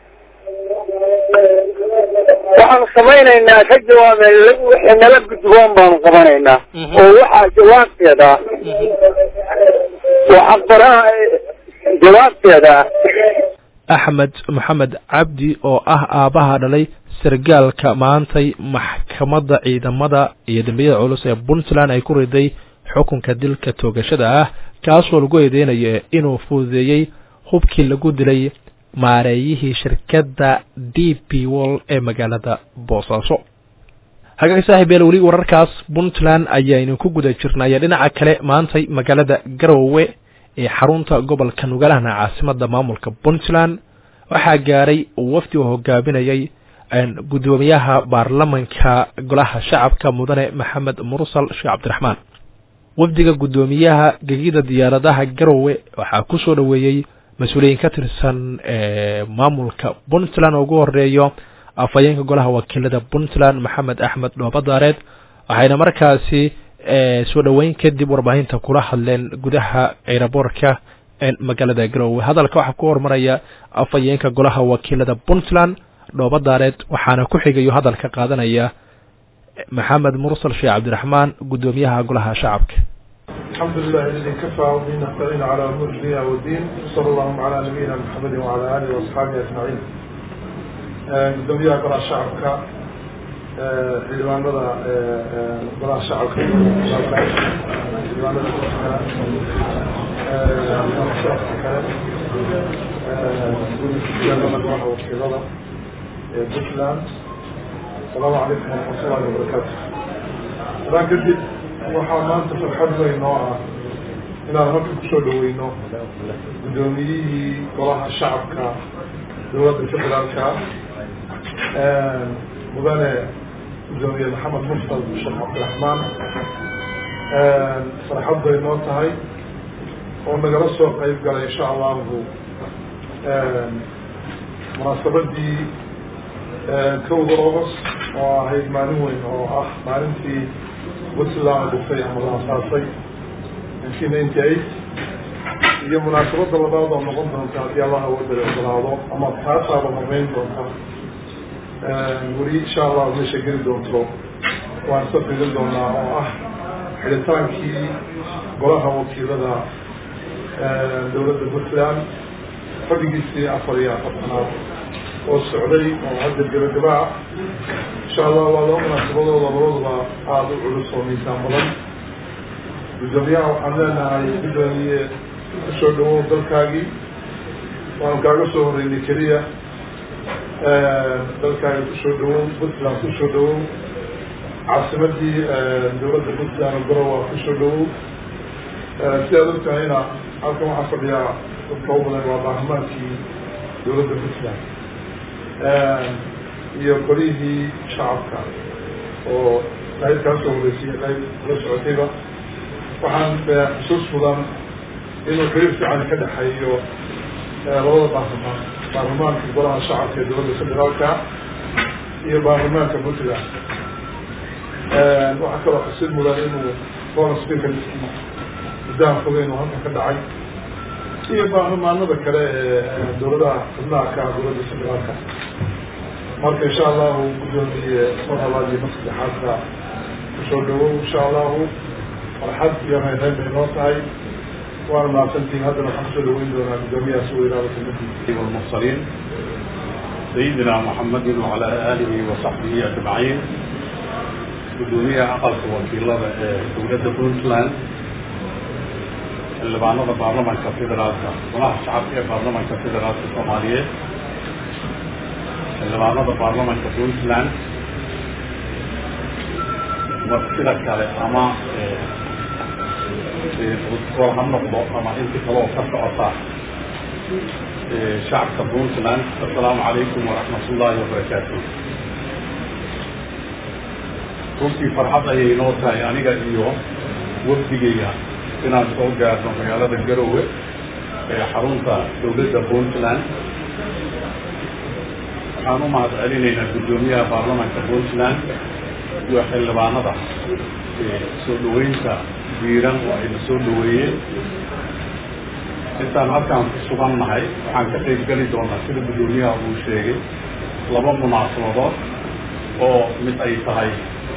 waxaanu samaynaynaa ka jawaabe wixii nala gudboon baanu qabanaynaa Mhm. oo waxaa jawaabteeda Mhm. waxaa qoraa jawaabteeda axmed maxamed cabdi oo ah aabbaha dhalay sargaalka maantay maxkamadda ciidamada iyo dembiyada culus ee puntland ay ku riday xukunka dilka toogashada ah kaasoo lagu eedeynayo inuu fududeeyey hubkii lagu dilay maareeyihii shirkadda d p wall ee magaalada boosaaso hagaag saaxiib yaal weli wararkaas puntland ayaynu ku guda jirnay dhinaca kale maantay magaalada garowe ee xarunta gobolka nugalahna caasimada maamulka puntland waxaa gaaray wafdi oo hogaaminayay gudoomiyaha baarlamanka golaha shacabka mudane maxamed mursal sheekh cabdiraxmaan wafdiga guddoomiyaha gegida diyaaradaha garowe waxaa ku soo dhoweeyey mas-uuliyiin ka tirsan maamulka puntland oo ugu horeeyo afhayeenka golaha wakiilada puntland maxamed axmed dhoobadaareed waxayna markaasi soo dhoweyn kadib warbaahinta kula hadleen gudaha eeraboorka magaalada garowe hadalka waxaa ku hormaraya afhayeenka golaha wakiilada puntland dhoobadaareed waxaana ku xigayo hadalka qaadanaya maxamed mursal sheekh cabdiraxmaan guddoomiyaha golaha shacabka الحمد لله الذي كفى وبه نستعين على امور الدنيا والدين صلى الله على نبينا محمد وعلى اله واصحابه اجمعين gudoomiyaha golaha shacabka xildhibaanada golaha shacabka xildhibaanada kale golaha wakiilada ee puntland asalaamu calaykum waraxmatullahi wabarakaatu hadaa kadib waxaa maanta farxad weyn oo ah inaan halka kusoo dhaweyno guddoomiyihii golaha shacabka dowladda federaalka mudane gudoomiye maxamed mursal sheekh cabdiraxmaan farxad bay noo tahay oo nagala soo qeyb galay insha allahu munaasabadii kowda august oo ahayd maalin weyn oo ah maalintii puntland dhufay ama la asaasay nineteen ninety eight iyo munaasabada labaad oo noqon doonta haddii allaha wadada ogolaado ama taasaaba horeyn doonta weli insha allah meesha geli doonto waan soo fiirin doonaa oo ah xidhitaankii golaha wakiilada dowladda puntland fadhigiisii afar iyo afartanaad oo socday oo hadda gebagabaa insha allah waa laba munaasabadooda labaduba aada u culus oo miisaan badan guddoomiyaha waxaan leenahay guddoomiye kusoo dhawow dalkaagii waanu kaaga soo horeynay keliya dalkaaga kusoo dhawow puntland kusoo dhawow caasimadii dowladda puntland garowa kusoo dhawow si aad ogtahayna halkan waxaa fadhiyaa dadka u badan waa baarlamaankii dowladda puntland iyo golihii shacabka oo qayb kaa soo horeysiyay qayb la socotayba waxaan xusuus mudan inuu xiriir fiican ka dhexeeyo labada baarlamaan baarlamaanka golaha shacabka ee dowladda federaalka iyo baarlamaanka puntland waxaa kaloo xusid mudan inuu foreign speakerskii muddaha fogeyn uu halkan ka dhacay iyo baarlamaanada kale ee dowladaha xubnaha ka dowladda federaalka marka insha allahu guddoomiye mar labaad iyo mar saddexaadka kusoo dhawow insha allahu farxad iyo reereen bay noo tahay waana mahadsantihin haddana waxaan kusoo dhaweyn doonaa guddoomiyaha si weynaada kamidii والمرسلين سيدنا محمد وعلى آله وصحبه أجمعين قدومية أقل وكيلة دولة بونتلاند xildhibaanada baarlamanka federaalka golaha shacabka ee baarlamanka federaalka soomaaliyeed xildhibaanada baarlamanka puntland martida kale ama gol ha noqdo ama inti kale oo ka socota shacabka puntland assalaamu calaykum waraxmat ullaahi wabarakaatu runtii farxad ayay inoo tahay aniga iyo wafdigayga inaan soo gaarno magaalada garowe ee xarunta dowladda puntland waxaan u mahad celinaynaa guddoomiyaha baarlamanka puntland iyo xildhibaanada soo dhaweynta diiran oo ayna soo dhaweeyeen intaan halkaan ku sugan nahay waxaan ka qayb geli doonaa sida guddoomiyaha uu sheegay laba munaasabadood oo mid ay tahay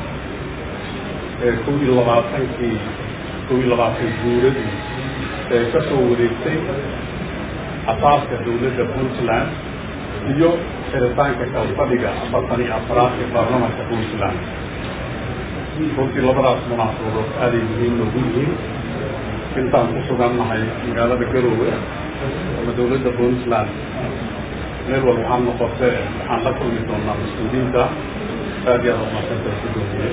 kow iyo labaatankii kow iyo labaatan guuradii ee ka soo wareegtay asaaska dowladda puntland iyo xiritaanka kalfadhiga afartan iyo afraad ee baarlamanka puntland runtii labadaas munaasabadood aaday muhiim noogu yihiin intaan ku sugan nahay magaalada garowe ama dowladda puntland meel walba waxaan noqotee waxaan la kulmi doonaa mas-uuliyiinta aad iyo aad umadsanta gudoomiye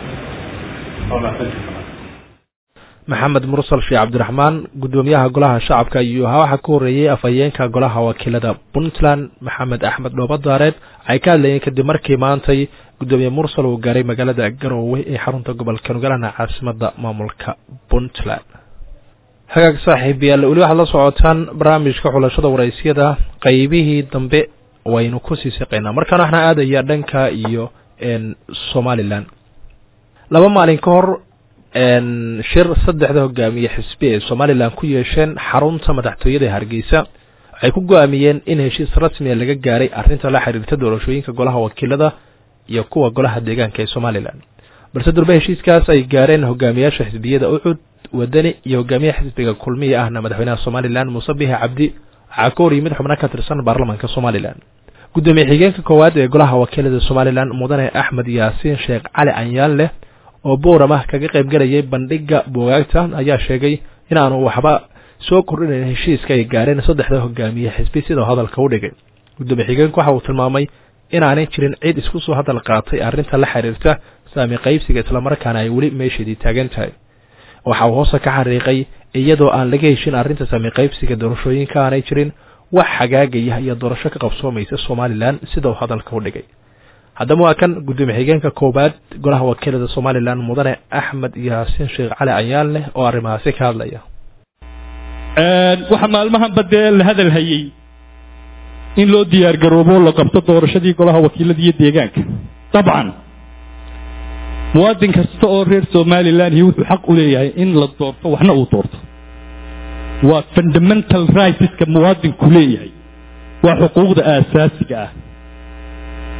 maxamed mursal sheekh cabdiraxmaan guddoomiyaha golaha shacabka iyo waxaa ka horreeyey afhayeenka golaha wakiilada puntland maxamed axmed dhoobadaareed waxay ka hadlayeen kadib markii maantay guddoomiye mursal uu gaaray magaalada garoowe ee xarunta gobolka nugalana caasimada maamulka puntland hagaag saaxiibayaal weli waxaad la socotaan barnaamijka xulashada waraysyada qeybihii dambe waynu kusii siqaynaa markaan waxna aadaya dhanka iyo somalilan laba maalin ka hor shir saddexda hogaamiye xisbi ee somalilan ku yeesheen xarunta madaxtooyada hargeysa waxay ku go-aamiyeen in heshiis rasmiya laga gaaray arrinta la xiriirta doorashooyinka golaha wakiilada iyo kuwa golaha deegaanka ee somalilan balse durbe heshiiskaas ay gaareen hogaamiyaasha xisbiyada ucud wadani iyo hogaamiyaha xisbiga kulmiya ahna madaxweynaha somalilan muuse bihi cabdi waxaa ka hor yimid xubno ka tirsan baarlamanka somalilan guddoomiye xigeenka koowaad ee golaha wakiilada somalilan mudane axmed yaasiin sheekh cali anyaan leh oo booramah kaga qayb galayay bandhiga buugaagta ayaa sheegay in aanu waxba soo kordhinayn heshiiska ay gaareen saddexda hogaamiye xisbi sidoo hadalka u dhigay guddoomiye xigeenku waxa uu tilmaamay inaanay jirin cid isku soo hadal qaatay arrinta la xiriirta saami qaybsiga islamarkaana ay weli meesheedii taagan tahay waxa uu hoose ka xariiqay iyadoo aan laga heshin arrinta saami qaybsiga doorashooyinka aanay jirin wax xagaagaya iyo doorasho ka qabsoomaysa somalilan sida uu hadalka u dhigay haddaba waa kan guddoomiye xigeenka koowaad golaha wakiilada somalilan mudane axmed yaasiin sheekh cali ayaan leh oo arrimahaasi ka hadlaya waxaa maalmahanba dee la hadal hayey in loo diyaar garoobo la qabto doorashadii golaha wakiilada iyo deegaanka dabcan muwaadin kasta oo reer somalilan iyo wuxuu xaq u leeyahay in la doorto waxna uu doorto waa fundamental rightska muwaadinku leeyahay waa xuquuqda aasaasiga ah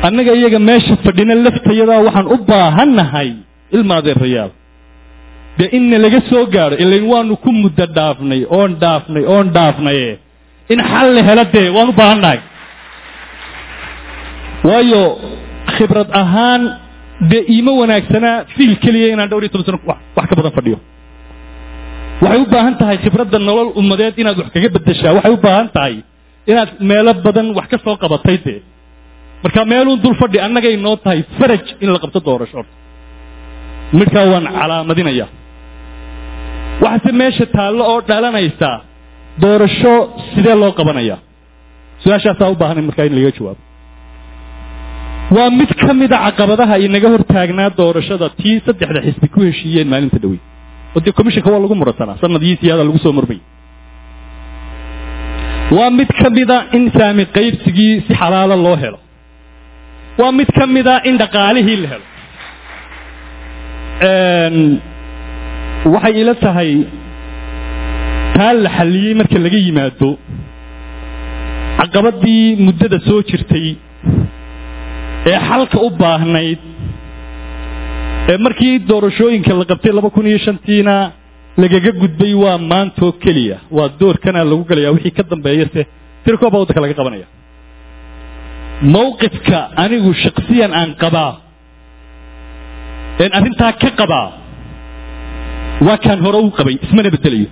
annaga iyaga meesha fadhina laftayadaa waxaan u baahannahay ilma adeerayaal dee inna laga soo gaadho ilain waanu ku muddo dhaafnay oon dhaafnay oon dhaafnaye in xal la helo dee waan u baahannahay waayo khibrad ahaan dee iima wanaagsanaa fiil keliya inaan dhowr iyo toban sano wax ka badan fadhiyo waxay u baahan tahay khibradda nolol ummadeed inaad wax kaga beddeshaa waxay u baahan tahay inaad meelo badan wax ka soo qabatay dee marka meeluun dul fadhi annagay noo tahay faraj in la qabto doorasho horta midhkaa waan calaamadinayaa waxaase meesha taallo oo dhalanaysa doorasho sidee loo qabanayaa su-aashaasaa u baahanay markaa in laga jawaabo waa mid ka mida caqabadaha inaga hortaagnaa doorashada tii saddexda xisbi ku heshiiyeen maalinta dhawey oo dee commissionka waa lagu muransanaa sanadii siyaada lagu soo murmay waa mid ka mida in saami qaybsigii si xalaalo loo helo waa mid ka mida in dhaqaalihii la helo waxay ila tahay taa la xalliyey marka laga yimaado caqabadii muddada soo jirtay ee xalka u baahnayd ee markii doorashooyinka la qabtay laba kun iyo shantiina lagaga gudbay waa maantoo keliya waa doorkana lagu gelaya wixii ka dambeeya se tirkooba waddanka laga qabanaya mawqifka anigu shaksiyan aan qabaa een arrintaa ka qabaa waa kaan hore u qabay ismana bedelayo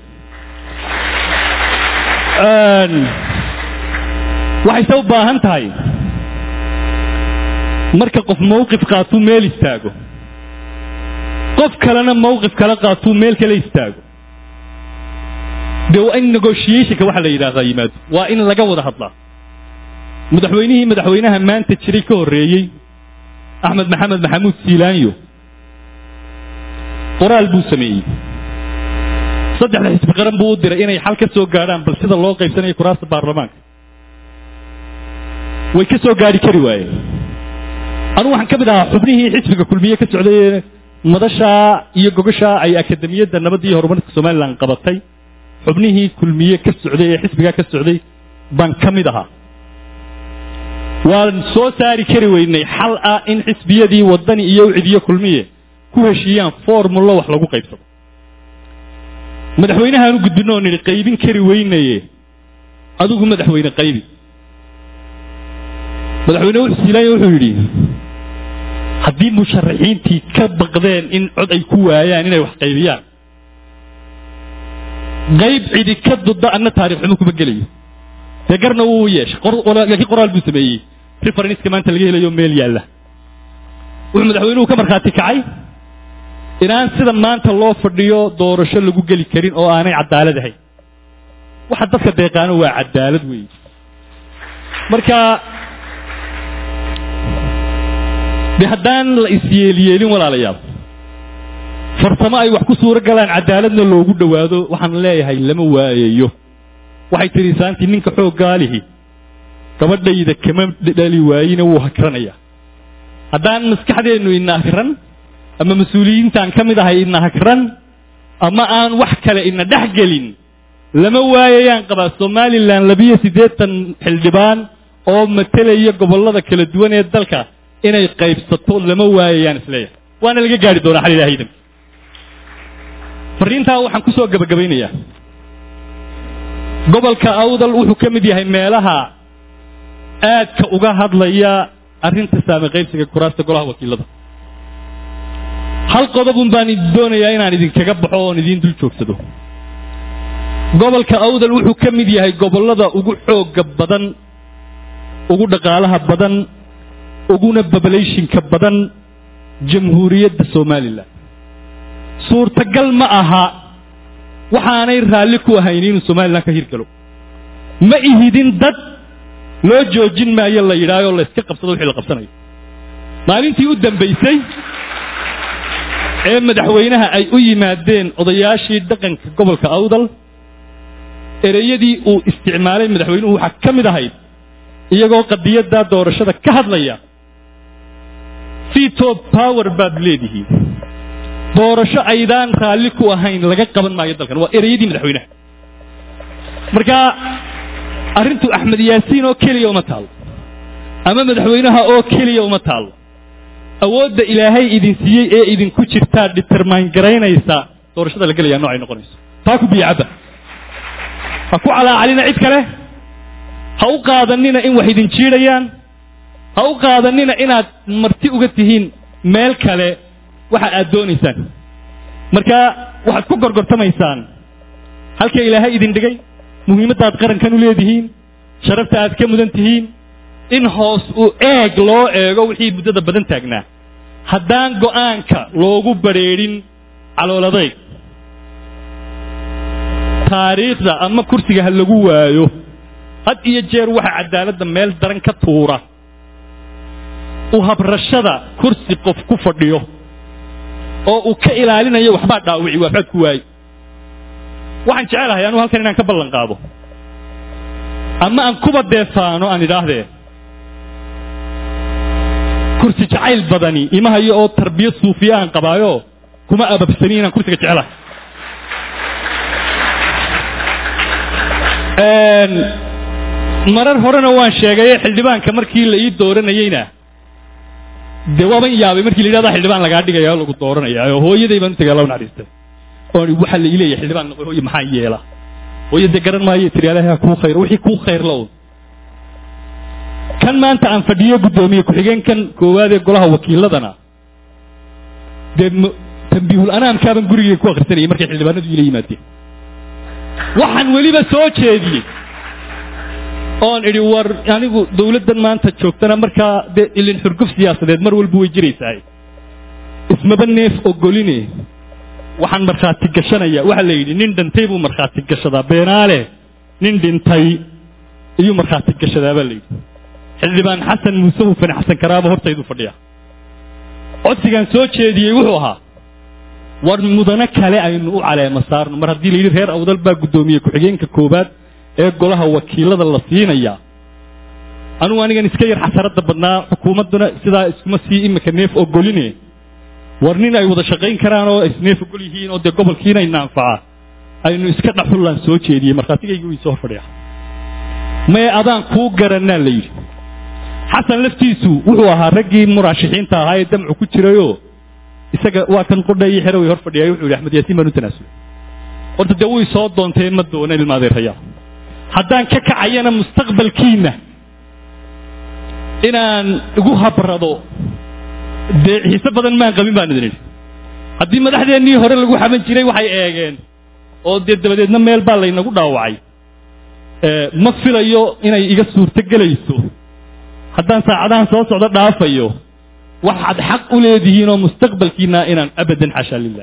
waxayse u baahan tahay marka qof mawqif qaatuu meel istaago qof kalena mawqif kala qaatuu meel kale istaago dee waa in negotiationka waxa la yidhaahdaa yimaado waa in laga wada hadlaa madaxweynihii madaxweynaha maanta jiray ka horreeyey axmed maxamed maxamuud siilaanyo qoraal buu sameeyey saddexda xisbi qaran buu u diray inay xal ka soo gaadhaan bal sida loo qaybsanayo kuraasta baarlamaanka way ka soo gaadhi kari waayeen anugu waxaan ka mid ahaa xubnihii xisbiga kulmiye ka socday ee madashaa iyo gogashaa ay akademiyadda nabadda iyo horumarka somalilan qabatay xubnihii kulmiye ka socday ee xisbigaa ka socday baan ka mid ahaa waan soo saari kari weynay xal ah in xisbiyadii waddani iyo ucidiyo kulmiye ku heshiiyaan formullo wax lagu qaybsado madaxweynahaan u gudbino oo nidhi qaybin kari weynaye adigu madaxweyne qaybi madaxweyne wuxuu siilaanya wuxuu yidhi haddii musharaxiintii ka baqdeen in cod ay ku waayaan inay wax qaybiyaan qayb cidi ka dudda anna taarikh xumo kuma gelayo dee garna wuu yeeshay laakiin qoraal buu sameeyey referenska maanta laga helayo meel yaalla wuxuu madaxweynuhu ka markhaati kacay inaan sida maanta loo fadhiyo doorasho lagu geli karin oo aanay cadaalad ahayn waxa dadka deeqaano waa cadaalad weeye marka de haddaan la isyeelyeelin walaalayaal farsamo ay wax ku suuro galaan cadaaladna loogu dhowaado waxaan leeyahay lama waayayo waxay tidhi saantii ninka xooggaalihi gabadhayda kama dhali waayina wuu hakranayaa haddaan maskaxdeennu ina hakran ama mas-uuliyiintaan ka mid ahay ina hakran ama aan wax kale ina dhex gelin lama waayayaan qabaa somalilan labiyo siddeetan xildhibaan oo matelaya gobollada kala duwan ee dalka inay qaybsato lama waayayaan isleeyahay waana laga gaari doonaa xal ilaha idanka farriintaa waxaan ku soo gabagabaynayaa gobolka awdal wuxuu ka mid yahay meelaha aadka uga hadlaya arrinta saami qaybsiga kuraasta golaha wakiilada hal qodobun baan doonayaa inaan idinkaga baxo oon idiin dul joogsado gobolka awdal wuxuu ka mid yahay gobollada ugu xoogga badan ugu dhaqaalaha badan uguna babalayshinka badan jamhuuriyadda somalilan suurtagal ma aha waxaanay raalli ku ahayn inuu somalilan ka hirgalo ma ihidin dad loo joojin maayo la yidhaahoo la iska qabsado wixii la qabsanayo maalintii u dambaysay ee madaxweynaha ay u yimaadeen odayaashii dhaqanka gobolka awdal ereyadii uu isticmaalay madaxweynuhu waxaa ka mid ahayd iyagoo qadiyadda doorashada ka hadlaya veto power baad leedihiin doorasho aydaan raalli ku ahayn laga qaban maayo dalkan waa ereyadii madaxweynaha marka arrintu axmed yaasiin oo keliya uma taalo ama madaxweynaha oo keliya uma taallo awoodda ilaahay idin siiyey ee idinku jirtaa determine garaynaysa doorashada la gelayaa noocay noqonayso taa ku biyacabba ha ku calaacalina cid kale ha u qaadanina in wax idin jiidhayaan ha u qaadanina inaad marti uga tihiin meel kale waxa aad doonaysaan marka waxaad ku gorgortamaysaan halka ilaahay idin dhigay muhiimadda aad qarankan u leedihiin sharafta aad ka mudan tihiin in hoos u eeg loo eego wixii muddada badan taagnaa haddaan go'aanka loogu badrheedhin calooladayg taariikhda ama kursiga ha lagu waayo had iyo jeer waxa cadaaladda meel daran ka tuura u habrashada kursi qof ku fadhiyo oo uu ka ilaalinayo waxbaa dhaawici waxbaad ku waaye waxaan jecelahay anugu halkan inaan ka ballan qaado ama aan kuba deefaano aan idhaahdee kursi jacayl badani imahayo oo tarbiyad suufiya aan qabaayo kuma ababsani inaan kursiga jecelahay marar horena waan sheegaye xildhibaanka markii la ii dooranayeyna dee waaban yaabay markii la yidhahda xildhibaan lagaa dhigaya oo lagu dooranaya oo hooyaday baan utagay alla naxariistay oo waxaa la ileeyahay xildhibaan noqoy hooye maxaa yeela hooye dee garan maayo tiri alaha kuu khayr wixii kuu khayr la un kan maanta aan fadhiyo guddoomiye ku-xigeenkan koowaad ee golaha wakiiladana dee tambiihul anaamkaaban gurigay ku akhrisanayay markay xildhibaanadu ila yimaadeen waxaan weliba soo jeediyey oon idhi war anigu dawladdan maanta joogtana markaa dee ilin xurguf siyaasadeed mar walba way jiraysahay ismaba neef ogoline waxaan markhaati gashanaya waxaa la yidhi nin dhintay buu markhaati gashadaa beenaale nin dhintay iyuu markhaati gashadaa baa la yidhi xildhibaan xasan muuse hufane xasan karaaba hortaydu fadhiya codsigaan soo jeediyey wuxuu ahaa war mudano kale aynu u caleema saarno mar haddii la yidhi reer awdal baa guddoomiye ku-xigeenka koowaad ee golaha wakiilada la siinaya anugu anigan iska yar xasaradda badnaa xukuumadduna sidaa iskuma sii imika neef ogoline war nin ay wada shaqayn karaan oo isneef ogol yihiin oo dee gobolkiina ina anfaca aynu iska dhaxullaan soo jeediyey markhaatigaygu ii soo fadhiya mee adaan kuu garanaa la yidhi xasan laftiisu wuxuu ahaa raggii muraashixiinta ahaa ee damcu ku jirayoo isaga waa kan qudha iyo xero way hor fadhiyay wuxuu yidhi axmed yaasiin baan u tanaasulay horta dee wuu soo doontay ma doona ilmaadeeraya haddaan ka kacayana mustaqbalkiina inaan igu habrado dee xiise badan maan qabin baan idin idhi haddii madaxdeennii hore lagu xaban jiray waxay eegeen oo dee dabadeedna meel baa laynagu dhaawacay ma filayo inay iga suurto gelayso haddaan saacadahan soo socdo dhaafayo waxaad xaq u leedihiin oo mustaqbalkiina inaan abadan xashaa lilah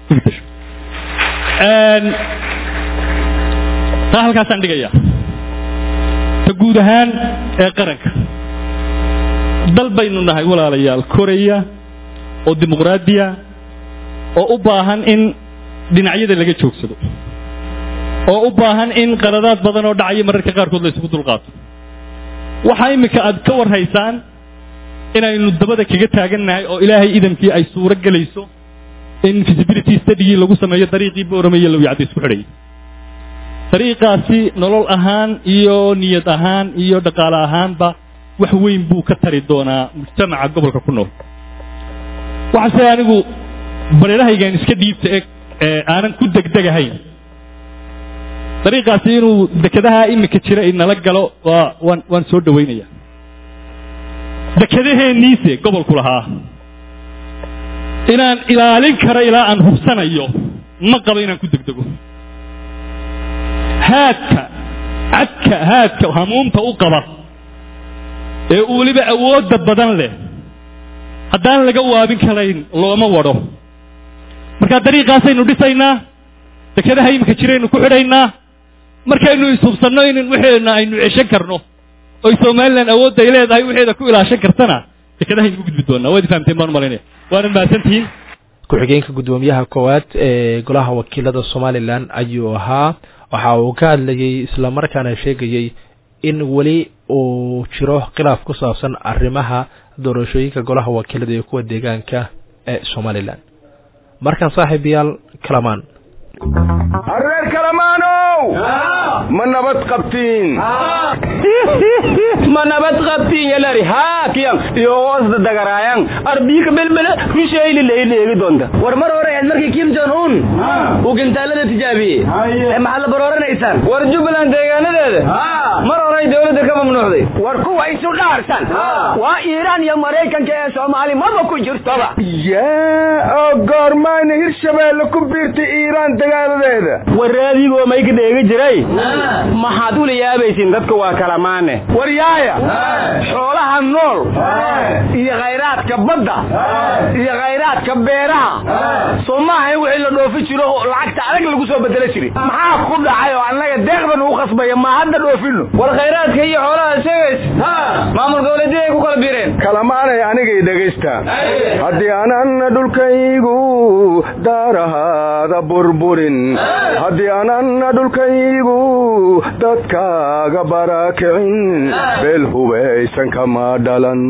taa halkaasaan dhigaya ta guud ahaan ee qaranka dal baynu nahay walaalayaal koreya oo dimuqraadiya oo u baahan in dhinacyada laga joogsado oo u baahan in qaradaad badan oo dhacaya mararka qaarkood la isugu dulqaato waxaa iminka aad ka warhaysaan inaynu dabada kaga taagannahay oo ilaahay idankii ay suuro gelayso in visibility studygii lagu sameeyo dariiqii boorame iyo lawyacda isku xidhayay dariiqaasi nolol ahaan iyo niyad ahaan iyo dhaqaale ahaanba wax weyn buu ka tari doonaa mujtamaca gobolka ku nool waxaase anigu bareerahaygaan iska dhiibta eg ee aanan ku degdegahayn dariiqaasi inuu dekedaha iminka jira inala galo waa waan waan soo dhawaynaya dekedaheenniise gobolku lahaa inaan ilaalin karo ilaa aan hubsanayo ma qabo inaan ku degdego haadka cadka haadka hamuumta u qaba ee uu weliba awoodda badan leh haddaan laga waabin karayn looma wadho markaa dariiqaasaynu dhisaynaa dekedaha iminka jiraynu ku xidhaynaa markaynu ishubsanno in waxeena aynu ceshan karno oy somalilan awoodda ay leedahay waxeeda ku ilaashan kartana dekedahaynu ku gudbi doonaa waad fahamteen baan umalaynaya waana mahadsantihiin ku-xigeenka guddoomiyaha koowaad ee golaha wakiilada somalilan ayuu ahaa waxa uu ka hadlayey islamarkaana sheegayey in weli uu jiro khilaaf ku saabsan arrimaha doorashooyinka golaha wakiilada iyo kuwa deegaanka ee somalilan markan saaxiibayaal kalamaan reer kalamaanow ow ma nabad qabtiin ma nabad qabtiin yalari haakiyan iyo hoosda dagaraayan arbiika belbele rushayli leydheegi doonta war mar hore aad markii kim jon un uu gintaalada tijaabiyey ee maxaad la barooranaysaan war jubbaland deegaanadeeda mar horey dowladda ka mamnuucday war kuwa isu dhaarsan waa iiraan iyo maraykanka ee soomaali maba ku jirtoba yaa oo goormayna hirshabeelle ku biirtay iiraan dagaaladeeda waraadigoo may ka dheegi jiray maxaad ula yaabaysiin dadka waa kalamaane war yaaya xoolaha nool iyo khayraadka badda iyo khayraadka beeraha soo maaha in wixii la dhoofi jiro lacagta adag lagu soo bedelo jiray maxaa ku dhacay oo annaga deeqdan ugu khasbaya ma hadda dhoofino war khayraadka iyo xoolaha sheegays maamul goboleedyada ay ku kala biireen kalamaanay anigay dhegaysta haddii aanan dhulkaygu daarahaada burburin haddii aanan dhulkaygu dadkaaga barakicin beel hubaysan kama dhalan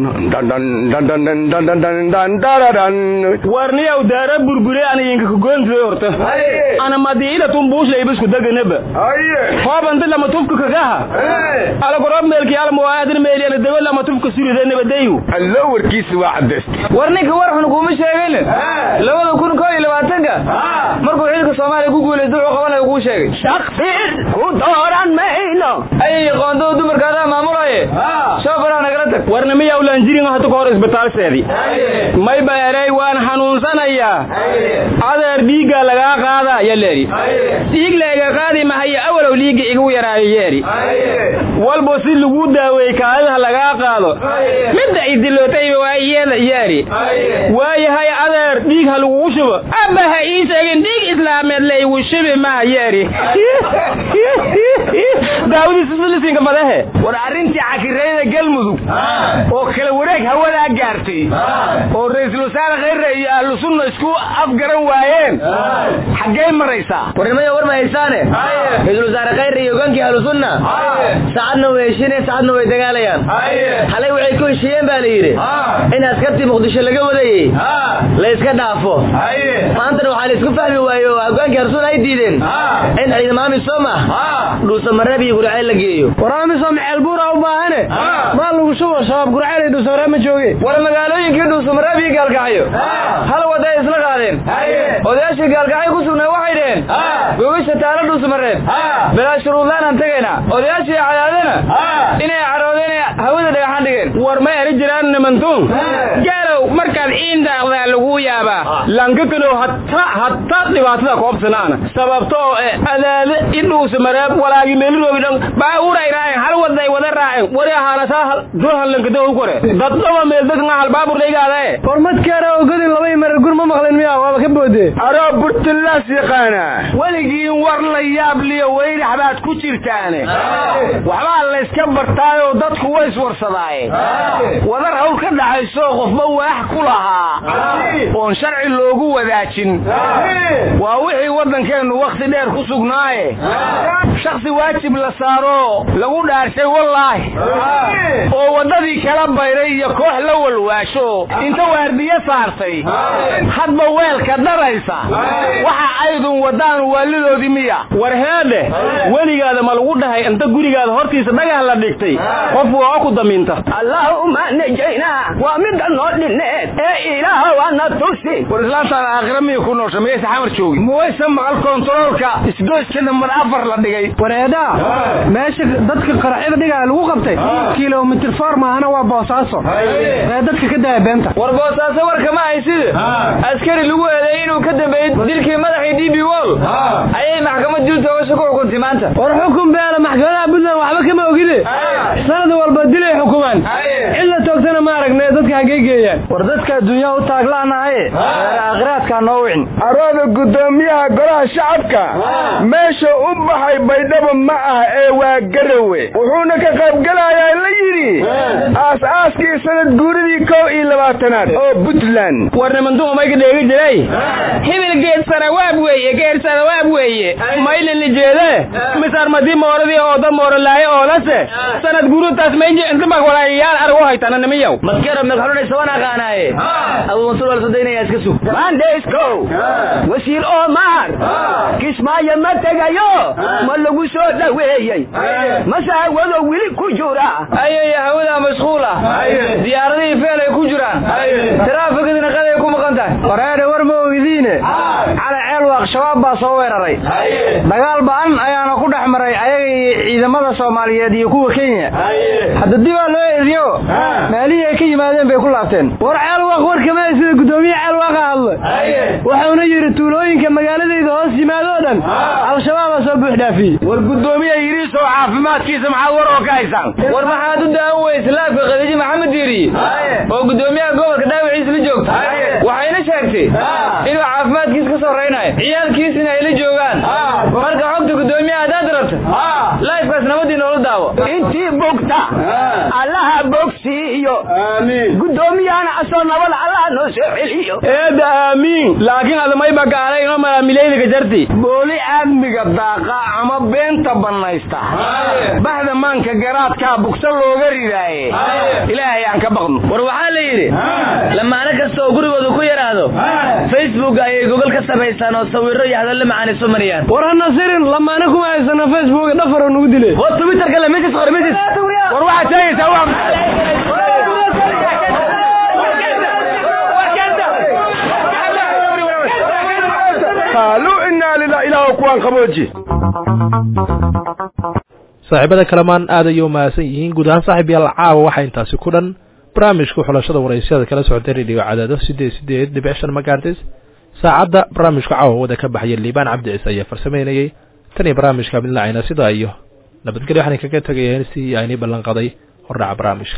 warniyaw daara burbure anayinka kugoontiday horta ana madiila tumbuushaybisku deganaba hoobanta lama tufka kagaha alagorob meelki almuwaadin meeliana dawa lama tufka surida nabadayu allo warkiisa waa cadaysta war ninka war xun kuma sheegin labada kun koo iyo labaatanka markuu xilka soomaaliya ku guulaysta wuxuu qabanayo kuu sheegay shaqsiir ku dooran mayno ayay qoondada dumarkaadaa maamulaye shoofaraa nagala tag warna miyaa ulanjirin hata ka hor isbitaalseedii may ba erey waan xanuunsanayaa adeer dhiigga lagaa qaada yaleeri dhiig layga qaadi mahaya awalow dhiigga igu yaraayo yeeri walbo si lagu daaweey kaadidaha lagaa qaado midda idilootayba waa iyada yeeri waayahay adeer dhiig ha lagugu shubo aba ha ii sheegin dhiig islaameed laygu shubi maha yeeri daawadiisislisinka madahe war arrintii cakireeyada galmudug oo kala wareeg hawadaa gaartay oo ra-iisul wasaare khayre iyo ahlu sunna isku afgaran waayeen xaggey maraysaa warnimada war ma haysaane ra-iisul wasaare khayre iyo hogaankii ahlu sunna saacadna way heshiineen saacadna way dagaalayaan xalay waxay ku heshiiyeen baa la yidhi in askartii muqdisho laga wadayey la iska dhaafo maantana waxaa la isku fahmi waaye oo hogaankii ahlu sunna ay diideen in ciidamo amisom ah dhuusamareeb iyo gurceel la geeyo war amisom ceelbuura u baahane maa lagu shubo shabaab gurceel iyo dhuusamareeb ma jooge war magaalooyinkii dhuusamareeb iyo gaalkacyo hal wada ay isla qaadeen odayaashii gaalkacyo ku sugnaa waxay dheheen gogasha taalo dhuusamareeb bilaa shuruudlaan aan tegaynaa odayaashii cadaadana inay caroodeen hawada dhagaxaan dhigeen war ma eri jiraan nimantuun gaalow markaad ciindaaqdaa lagu yaabaa lankakanow hata hata dhibaatada koobsanaana sababtoo adaade idhuusamareeb walaagi meeliroobi dhan baabuuray raaceen hal waday wada raaceen wari ahaanasaa duhan lankado u kore daddaba meel dadka hal baabur dhaygaadae hormadkeera ogodin laba marar gur ma maqlin miya waaba ka boode aroo burtilaas yaqaana weligiin war la yaab liyo weynax baad ku jirtaane waxbaa layska bartaayoo dadku way iswarsadaaye wadar hawl ka dhaxayso qofba waax ku lahaa oon sharci loogu wadaajin waa wixii waddankeennu wakhti dheer ku sugnaaye shaksi waajib la saaro lagu dhaarshay wallaahi oo waddadii kala bayray iyo koox la walwaasho inta waardiye saartay hadba weelka dharaysa waxa aydun wadaan waalidoodii miya war heedhe weligaada ma lagu dhahay inta gurigaada hortiisa dhagax la dhigtay qof waa ku damiinta allahuma najaynaa waa midda noo dhineed ee ilaah waana tusi war islaantaan aakhira miya ku noosha miyaysa xamar joogi muwaysa maqal kontaroolka isgoyska nambar afar la dhigay wareeda meesha dadka qaraxyada dhigaa lagu qabtay kilomitr foor maahana waa boosaaso ee dadka ka daya beenta war boosaaso warka ma haysida askari lagu eedeeyey inuu ka dambeeyey dilkii madaxii d b wall ayay maxkamad dil toogasho ku xukuntay maanta war xukun beela maxkamadaha puntland waxba kama ogide sanad walba dilay xukumaan cid la toogtana ma aragne dadka hagee geeyaan war dadka adduunyaha u taaglaanahaye aakhiraadkaa noo wicin arooda guddoomiyaha golaha shacabka meesha u baxay baydhabo ma ah ee waa garawe wuxuuna ka qaybgelayaa la yidhi aas-aaskii sanad guuridii kow iyo labaatanaad oo puntland war nimanduhu mayka dheegi jiray hibil geed sarawaab weeye geed sarawaab weeye maylin lijeede misar madi mooradii ooda moorolaaye oolase sanad guurutaas maynji intabak walaayayaal argu haytana nimiyow maska yaro meelxulunaysa waan aqaanaaye abuu mansuur waa la soo daynaya iska sug mandesco wasiir omar kismaayo ma tegayo ma lagu soo dhaweeyey mase hawado weli ku jira ayay hawada mashquula diyaaradihii feel ay ku jiraan taraafikadina qaday ku maqan tahay wareedhe war ma ogdiine cali ceelwaaq shabaab baa soo weeraray dagaal ba'an ayaana ku dhex maray ayaga iyo ciidamada soomaaliyeed iyo kuwa kenya hadda dibaa loo eriyo meelihii ay ka yimaadeen bay ku laabteen war ceelwaaq warkama sida guddoomiye ceelwaaqa hadla wuxuuna yidhi tuulooyinka magaaladayda hoos yimaadoo dhan al-shabaabaa soo buux dhaafiyey war guddoomiye yiriisoo caafimaadkiisa maxaad war oo ka haysaan war maxaad u daawan weyse laafka khadiijo maxamed diiriye oo guddoomiyaha gobolka dhaawaciisa la joogta waxayna sheegtay inuu caafimaadkiisa ka sarraynayo ciyaalkiisina ay la joogaan marka xogta guddoomiyaha haddaad rabta laifkaas nabadii noola daawo intii bogta allaha bogsiiyo guddoomiyahana asoo nabada allaha noo soo celiyo eeda aamiin laakiin adamayba gaalay inoo malaamilaydiga jarti booli aadmiga daaqa ama beenta bannaysta baxda maanka garaadkaa bugsa looga ridaaye ilaahay aan ka baqno war waxaa la yidhi lamaano kasta oo gurigooda ku yaraado facebook ayay gogol ka samaysaan oo sawiro iyo hadallo macaan isu mariyaan war hana sirin lamaano kuma haysano facebook dhafaro nugu dile war twitterka le mesis qor mesis war waxaad sheegaysaa waa qaaluu inaa lilah ilaah kuwaan qabooji saaxiibada kalamaan aad ayay u mahadsan yihiin guud ahaan saaxiib yaal caawa waxaa intaasi ku dhan barnaamijka xulashada waraysyada kala socotay radio cadaado sideed sideed dhibic shan magartis saacadda barnaamijka caawa wada ka baxaya liibaan cabdi ciise ayaa farsamaynayey tan iyo barnaamijka midlacayna sidaa iyo nabadgelyo waxaan kaga tegayeen si aynii ballan qaday hordhaca barnaamijka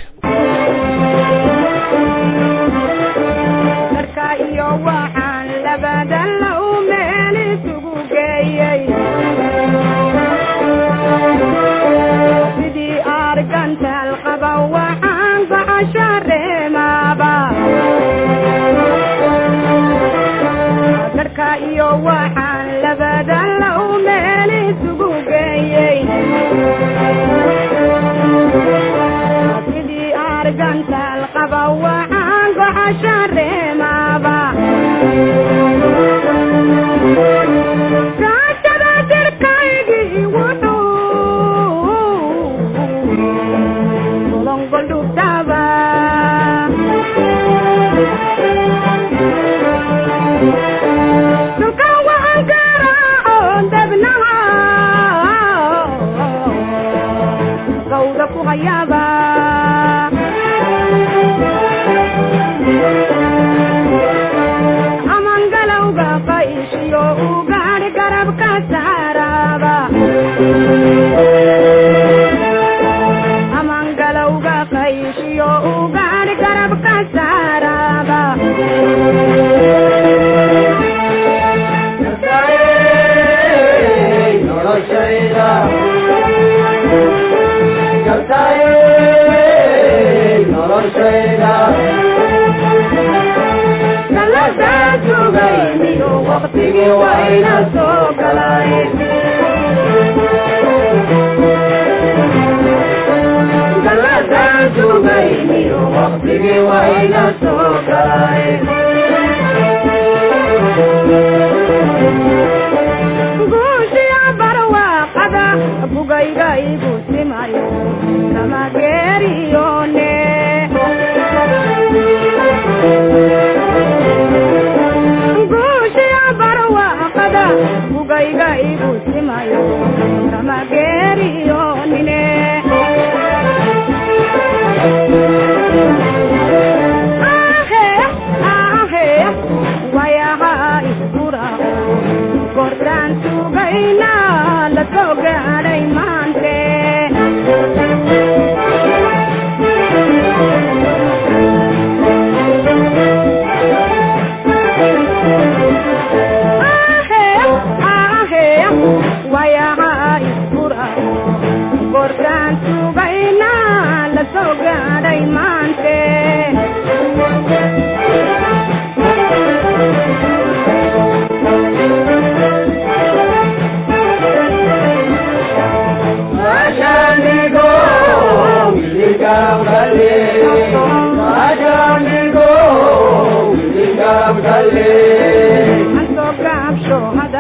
Ah,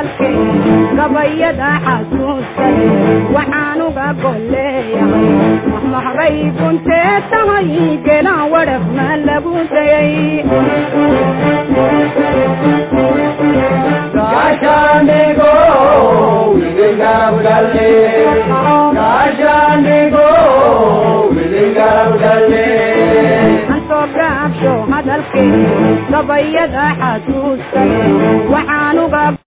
hadalkay gabayada xasuustay waxaan uga golleeyahay mahmahbay kuntee tahay gelaan wadhafna lagu dayay Gashandego, Wiligabdale, Gashandego, Wiligabdale. ansoo gaabsho hadalkay gabayada xasuustay waxaan uga